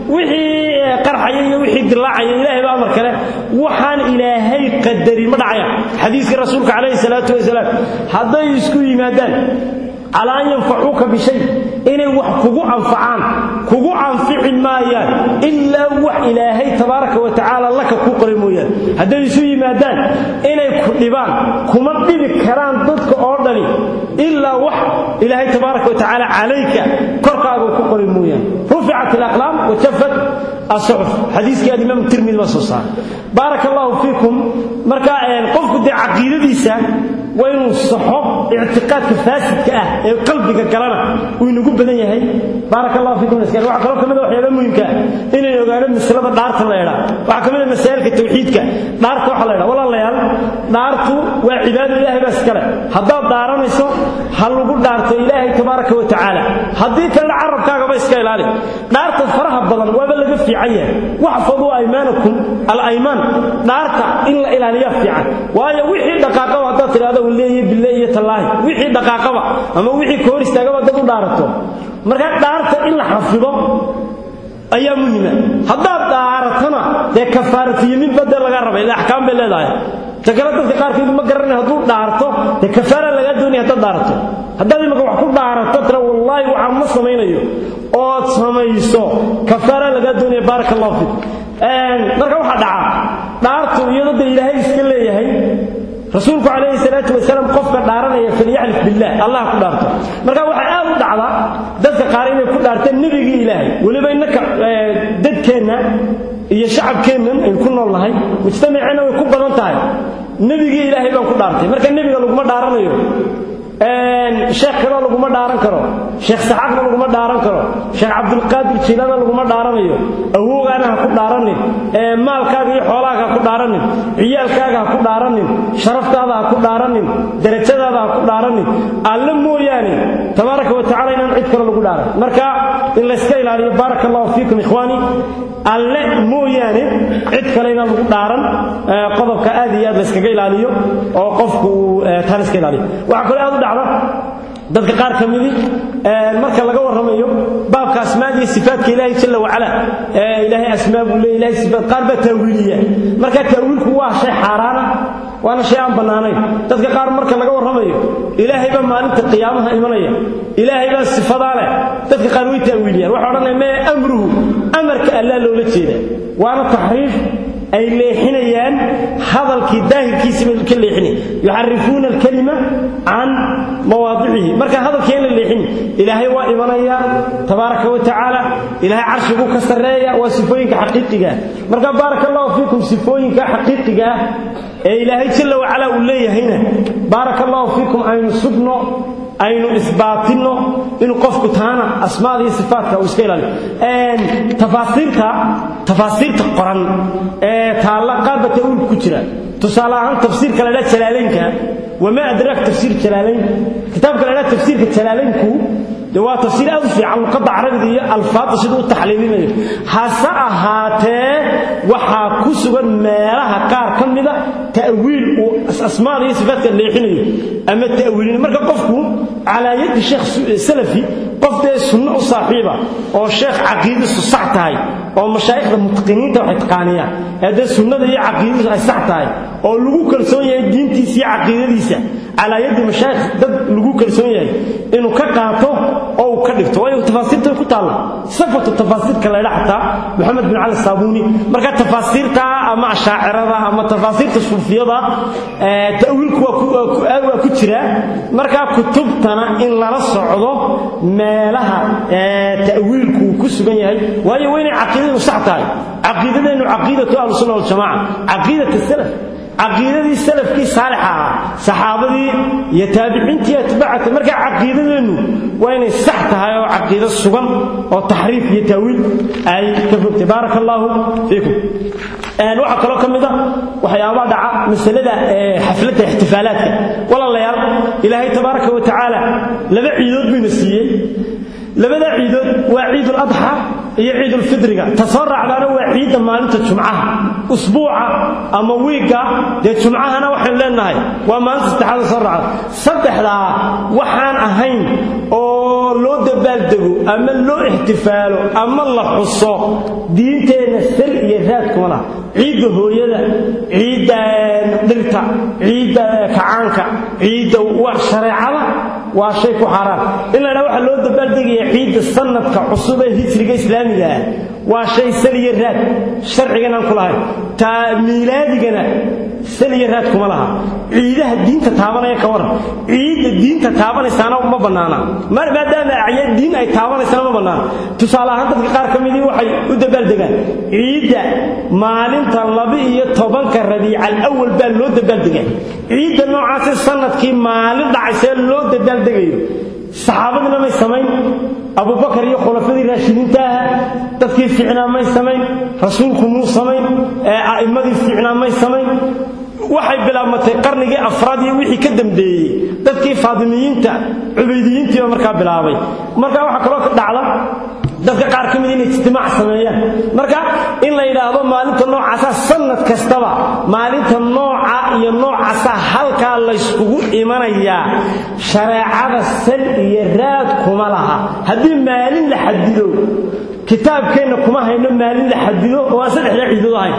wixii qarxaya iyo wixii dilaacaya ilaahay baa amar kale waxaan ilaahay qadarin ma dhacaya xadiiskii rasuulka calayhi salaatu wasalaam hadday isku yimaadaan calaa an yanfacuuka bishay inay wax kugu anfacaan kugu anfici maayaan ilaa wax ilaahay tabaaraka wa tacaala laka kuu qoray mooyaane hadday isu yimaadaan inay ku dhibaan kuma dhibi karaan dadka oo dhani ilaa wax ilaahay tabaaraka wa tacaala calayka korkaaga ku qoray mooyaane ruficat alaqlaam wa jafat الصحف حديث كان الإمام الترمذي وصوصا بارك الله فيكم مركا قفك دي عقيدتيسا وين الصحف اعتقاد فاسد كاه قلبك كلامه وين ugu badan yahay بارك الله فيكم اسكان waxa kale kamid waxyaabo muhiimka inay ogaadaan masalada dhaarta la yiraahdo waxa kamid ah masaa'ilka tawxiidka dhaarta waxa la yiraahdo walaalayaal dhaartu waa cibaado ilaahay bas kale hadaa dhaaranayso hal lagu dhaarto ilaahay tabaaraka wa tacaala hadii kale carabkaaga ba iska ilaali dhaarta faraha badan waa laga fiican yahay waxfadu aymanakum al-ayman dhaarta in la ilaaliyo fiican waayo wixii dhaqaaqaba hadaa tiraahdo waleeyay billahi iyo tallaahi wixii dhaqaaqaba ama wixii koor istaagaba dad u dhaarato marka dhaarta in la xafido ayaa muhiima haddaad dhaaratana dee kafaaratiyo mid badda laga rabay ilaa axkaam bay leedahay takale dadka qaarkood ma garanay hadduu dhaarto dee kafaara lagaa doonaya haddaad dhaarato haddaad imaka wax ku dhaarato tira wallaahi waxaan ma samaynayo ood samayso kafaara lagaa doonaya baaraka allahu fiik marka waxaa dhaca dhaartu iyadoo dee ilaahay iska leeyahay rasuulku calayhi salaatu wasalaam qofka dhaaranaya falyaxlif billah allah ku dhaarto marka waxay aad u dhacdaa dadka qaar inay ku dhaarteen nebigii ilaahay weliba innaka dadkeenna iyo shacabkeennan aynu ku nool nahay mujtamaceenna way ku badan tahay nebigii ilaahay baan ku dhaartay marka nebiga laguma dhaaranayo sheekh kaloo laguma dhaaran karo sheekh saxaaqna laguma dhaaran karo sheekh cabdulqaadir jiilana laguma dhaaranayo awoogaana ha ku dhaaranin maalkaaga iyo xoolaaga ha ku dhaaranin ciyaalkaaga ha ku dhaaranin sharaftaada ha ku dhaaranin darajadaada ha ku dhaaranin alle mooyaane tabaaraka wa tacala inaan cid kale lagu dhaaran marka in layska ilaaliyo baaraka allahu fiikum ikhwaani alle mooyaane cid kale inaan lagu dhaaran qodobka aad iyo aad layskaga ilaaliyo oo qofku uu taan iska ilaaliyo waxaa kale aad u dhacda dadka qaar ka midi marka laga warramayo baabka asmaada iyo sifaatka ilaahay jalla wacala ee ilaahay asmaa buu leeyahay ilaahay sifaat qaar baa taawiiliya marka taawiilku waa shay xaaraana waana shay aan bannaanayn dadka qaar marka laga warramayo ilaahay baa maalinta qiyaamaha imanaya ilaahay baa sifadaa leh dadka qaar way taawiiliyaan waxay odhanaya mee amruhu amarka allaa loola jeeda waana taxriif ay leexinayaan hadalkii daahirkiisiba ka leexinay yuxarifuuna alkalima can mawaadicihi marka hadalkii in la leexin ilaahay waa imanaya tabaaraka wa tacaala ilaahay carshigu ka sarreeya waa sifooyinka xaqiiqiga marka baaraka allahu fiikum sifooyinka xaqiiqiga ah ee ilaahay jalla wacalaa uu leeyahayna baaraka allahu fiikum aynu sugno aynu isbaatinno inuu qofku taana asmaada iyo sifaatka uu iska ilaaliyo tafaasiirta tafaasiirta qoran ee taalla qaar ba ta'wiil ku jira tusaale ahaan tafsiirka la dhaha jalaalaynka wamaa adraak tafsiir jalaalayn kitaabka la dhaha tafsiirka jalaalaynku de waa tafsiir aad u fiican luqadda carabiga iyo alfaadda siduu u taxliilinayo hase ahaatee waxaa ku sugan meelaha qaar ka mida ta'wiil uu asmaada iyo sifaadka leexinayo ama ta'wiilina marka qofku calaa yadi sheekh salafi qof dee sunno u saaxiiba oo sheekh caqiidadiisu sax tahay oo mashaayikhda mutaqiniinta waxay taqaaniyaan ee dee sunnada iyo caqiidadiisu ay sax tahay oo lagu kalsoon yahay diintiisa iyo caqiidadiisa calaa yadi mashaayikh dad lagu kalsoon yahay inuu ka qaato oo uu ka dhigto waayo tafaasiirta ku taalla safatu tafaasiirka la yidha xataa maxamed bin cali saabuuni marka tafaasiirta ama ashaacirada ama tafaasiirta suufiyada ta'wiilku waa ku jira marka kutubtana in lala socdo meelaha ta'wiilku uu ku sugan yahay waayo waa inay caqiidadu sax tahay caqiidadeennu caqiidatu ahlusunna waljamaca caqiidat salaf caqiidadii salafkii saalixa ahaa saxaabadii iyo taabiciintii atbaacata marka caqiidadeennu waa inay sax tahay oo caqiido sugan oo taxriif iyo taawiil ay ka fogtay baaraka allaahu fiikum waxaa kaloo ka mid a waxyaabaha dhaca masalada xafladda ixtifaalaadka walaalayaal ilaahay tabaaraka wa tacaala laba ciidood buyna siiyey labada ciidood waa ciidul adxa iyo ciidul fidriga ta soo raacdaana waa ciidda maalinta jumcaha usbuuca ama wiigga dee jumcahana waxaynu leenahay waa maalinta saddexaada soo raacda saddexdaa waxaan ahayn oo loo dabaaldego ama loo ixtifaalo ama la xuso diinteenna sal iyo raad kuma laha ciidda hooyada ciidda dhirta ciidda kacaanka ciidda shareecada waa shay ku xaaraan in la ydhaha waxaa loo dabaaldegaya ciidda sanadka cusub ee hijriga islaamiga ah waa shay saliyo raad sharcigan aan ku lahayn taa miilaadigana saliyo raad kuma laha ciidaha diinta taabanaya ka waran ciidda diinta taabanaysaana ma bannaana maadaama acya diin ay taabanaysaana ma bannaana tusaale ahaan dadka qaar ka midii waxay u dabaaldegaan ciidda maalinta laba-iyo tobanka rabiical awal baa loo dabaaldegaa ciidda noocaasi sanadkii maalin dhacaysee loo dabaaldegayo saxaabadina may samayn abubakar iyo khulafadii raashidiinta aha dadkii fiicnaa may samayn rasuulku muu samayn a'immadii fiicnaa may samayn waxay bilaabmatay qarnigii afraad iyo wixii ka dambeeyey dadkii faadimiyiinta cubaydiyiintiiba markaa bilaabay marka waxaa kaloo ka dhacda dadka qaar ka mid inay ijtimaac sameeyaan marka in la yidhaahdo maalinta noocaasa sanad kastaba maalinta nooca iyo noocaasa halkaa layskugu imanayaa shareecada sal iyo raad kuma laha haddii maalin la xadido kitaabkeenna kuma hayno maalin la xadido oo aan saddexdaa ciidood ahayn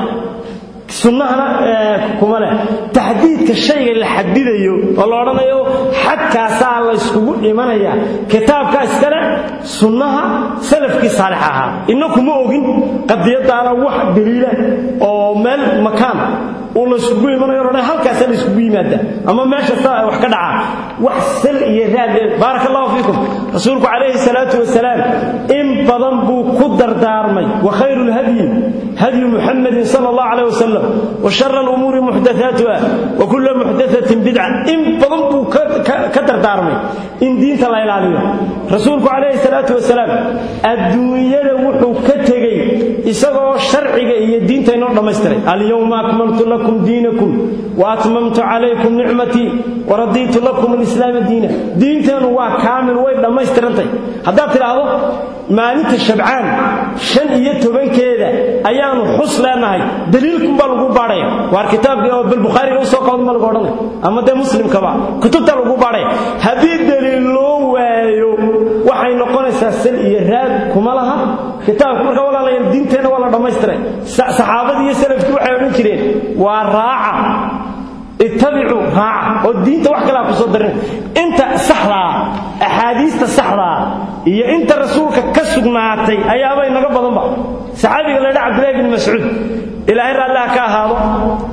sunnahana kuma leh taxdiidka shayga la xadidayo oo la odhanayo xadkaasaa la yskugu imanaya kitaabka iskale sunnaha salafkii saalix ahaa innakuma ogin qadiyadaana wax daliila oo meel makaan uu layskugu imanayo odhan halkaasaa la yskugu yimaada ama meesha saa wax ka dhaca wax sal iyo raad baaraka allahu fiikum rasuulku calayhi salaatu wasalaam in badan buu ku dardaarmay wa khayru lhadyi hadyu muxamadin sala allahu calayh wasalam وشر الأمور محدثاتها وكل محدثة بدعة إن بضنبوا كدردارمي إن دينت الله إلاليه رسولك عليه الصلاة والسلام الدنيا وحو كتغي إساقوا الشرعي إيا دينت إنور دمستري اليوم أكملت لكم دينكم وأتممت عليكم نعمتي ورديت لكم الإسلام دينا دينت هو كامل وين دمسترنتي هذا تلاحظوا ما أنت الشبعان شن إيا تبين كذا أيام حص لأنهي دليلكم baa lagu baadhaya waar kitaabkii oo bilbukhaari lagu soo qaadan ma lagu odhanay ama dee muslimkaba kutubta lagu baadhaya haddii daliil loo waayo waxay noqonaysaa sal iyo raad kuma laha kitaabka marka walaalayaal diinteenna waa la dhammaystiray saxaabadii iyo salafkii waxay odhan jireen waa raaca ittabicuu raaca oo diinta wax kalea ku soo darin inta saxdaa axaadiista saxdaa iyo inta rasuulka ka sugnaatay ayaaba inaga badanba saxaabiga la dha cabdillahi bin mascuud ilaahay raalliha ka ahaado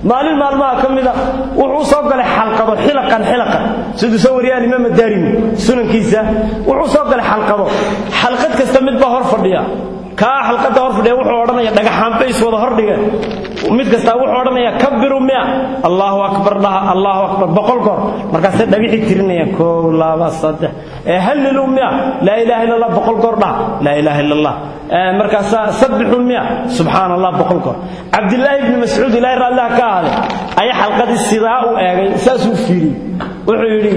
maalin maalmaha ka mida wuxuu soo galay xalqado xilaqan xilaqan siduu soo wariyay imaam daarimi sunankiisa wuxuu soo galay xalqado xalqad kasta mid baa hor fadhiya kaa xalqada hor fadhiya wuxuu odhanaya dhagaxaan bays wada hordhigeen mid kasta wuxuu odhanaya kabiru mia allahu akbar dhaha allahu akbar boqol goor markaasay dhagixii tirinayaan koow laba saddex ee hallilu mia laa ilaha illa allah boqol goor dhaha laa ilaha illa allah markaasaa sabbixu mia subxaana allah boqol goor cabdillaahi ibni mascuud ilaahi raalliha ka ahade ayaa xalqadii sidaa u eegay saasuu fiiriyey wuxuu yidhi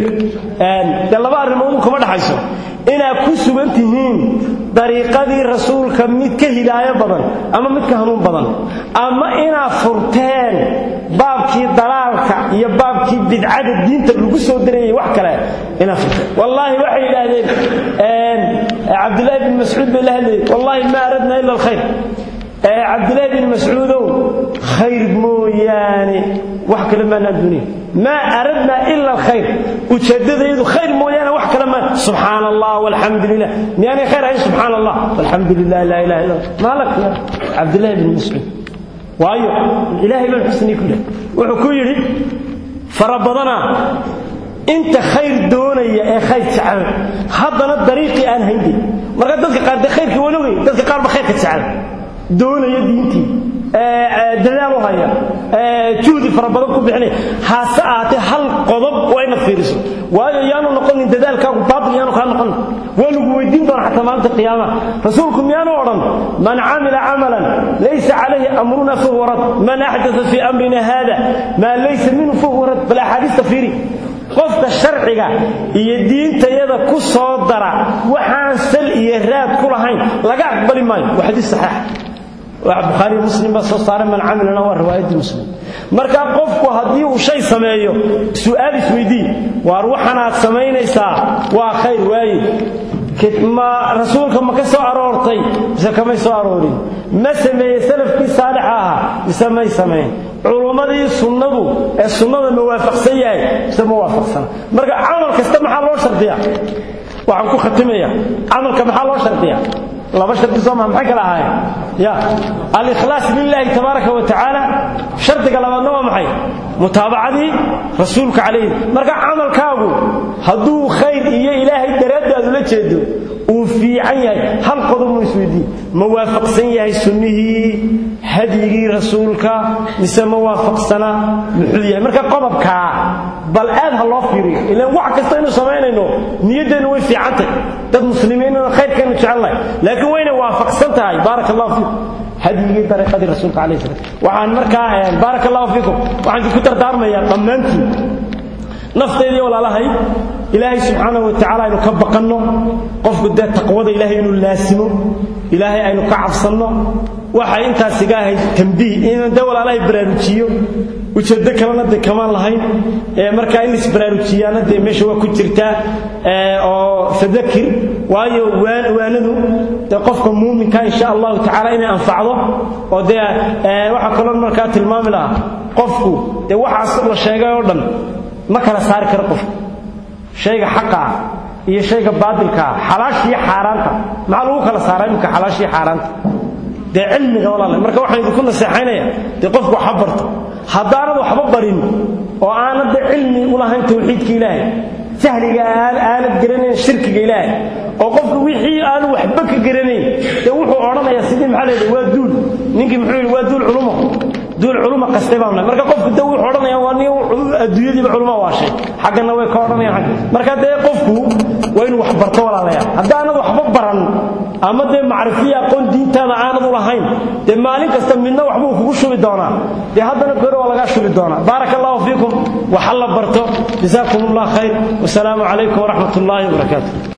dee laba arrimood kuma dhaxayso inaad ku sugan tihiin dariiqadii rasuulka mid ka hidaayo badan ama mid ka hanuun badan ama inaad furteen baabkii dalaalka iyo baabkii bidcada diinta lagu soo darayay wax kale inaad furteen wallaahi waxay yidhaahdeen cabdullaahi bin mascuud bay la hadlayay wallaahi ma aradna ila alkhayr cabdillaahi bin mascuudow khayr mooyaane wax kale maanaan duniya maa aradna ila alkhayr ujeeddadaydu khayr mooyaane wax kale maa subxaana allah walxamdu lilah miyaanay khayr ahayn subxaana allah walxamdu lilah laa ilaha illa maalak ya cabdillaahi bin mascuud waayo ilaahay baan xusnii ku leh wuxuu ku yidhi fara badanaa inta khayr doonaya ee khayr jecel haddana dariiqii aan hayndin marka dadka qaar dee khayrkii walogay dadka qaar ba khayrka jecel doonaya diintii dadaal u haya juhdi fara badan ku bixinaya hase ahaatee hal qodob waa inaad fiiriso waayo yaanu noqonin dadaalkaagu baatil yaanu kaa noqonin waa lagu weydiin doona xataa maalinta qiyaamaha rasuulku miyaanu odhan man camila camalan laysa calayhi amruna fahuwa rad man axdata fii amrina hada maa laysa minhu fahuwa rad bal axaadiista fiiri qofka sharciga iyo diintayada ku soo dara waxaan sal iyo raad ku lahayn laga aqbali maayo waa xadiis saxiix bukhaari muslim baa soo saaray man camilana waa riwaayadii muslim marka qofku haddii uu shay sameeyo su'aal isweydii waar waxanaad samaynaysaa waa khayr waaye ma rasuulka ma ka soo aroortay mise kamay soo aroorin ma sameeyey salafkii saalixa ahaa mise may samayn culummadii sunnadu ee sunnada ma waafaqsan yahay mise ma waafaqsana marka camal kasta maxaa loo shardiyaa waxaan ku khatimaya camalka maxaa loo shardiyaa laba shardi soo maa maxay kala ahaayeen ya alikhlaas lillahi tabaaraka wa tacaala shardiga labaadna waa maxay mutaabacadii rasuulka calayhi marka camalkaagu hadduu khayr iyo ilaahay daraaddaadu la jeedo uu fiican yahay hal qodob mu isweydiin ma waafaqsan yahay sunnihii hadyigii rasuulka mise ma waafaqsana muxuu yahay marka qodobkaa bal aad ha loo fiiriyo ilaan wax kasta inuu samaynayno niyaddeennu way fiicantay dad muslimiinna khayrkaynu jecelnahay laakiin wayna waafaqsan tahay baaraka allahu fiikum hadyigii dariiqadii rasuulka calayhi salaam waxaan markaa baaraka allahu fiikum waxaan ku dardaarmayaa dhammaantiin nafteedii walaalahay ilaahay subxaanahu wa tacaala aynu ka baqanno qofku dee taqwada ilaahay inuu laasimo ilaahay aynu ka cabsanno waxay intaas iga ahayd tambiih inaan dee walaalahay baraarujiyo ujeeddo kalena dee kamaan lahayn markaa in isbaraarujiyaana dee meesha waa ku jirtaa oo fadakir waayo waanadu dee qofka muuminka insha allahu tacaala inay anfacdo oo dee waxaa kaloo markaa tilmaami lahaa qofku dee waxaas la sheegay oo dhan ma kala saari karo qofku shayga xaqaa iyo shayga baadilkaa xalaashiiyo xaaraanta maxaa lagu kala saaraa imika xalaashiiyo xaaraanta dee cilmiga walaale marka waxaan idinku naseexaynaya dee qofku waxa barto haddaanad waxba barin oo aanad dee cilmi u lahayn tawxiidka ilaahay jahliga aanad garanayn shirkiga ilaahay oo qofku wixii aanu waxba ka garanayn dee wuxuu odhanayaa sidii maxaa leedahay waa duul ninkii muxuu yidhi waa duul culumo duul culuma qastay baan nahay marka qofku dee wuxuu odhanaya waa nin adduunyadiiba culuma waashay xaggana way ka odhanayaan marka dee qofku waa inuu wax barto walaalayaa haddaanad waxba baran ama dee macrifiya aqoon diintaada aanad u lahayn dee maalin kasta midna waxbuu kugu shubi doonaa dee haddana goor waa lagaa shubi doonaa baaraka allahu fiikum waxa la barto jazaakum allah khayr wasalaamu calaykum waraxmat ullaahi wabarakaatu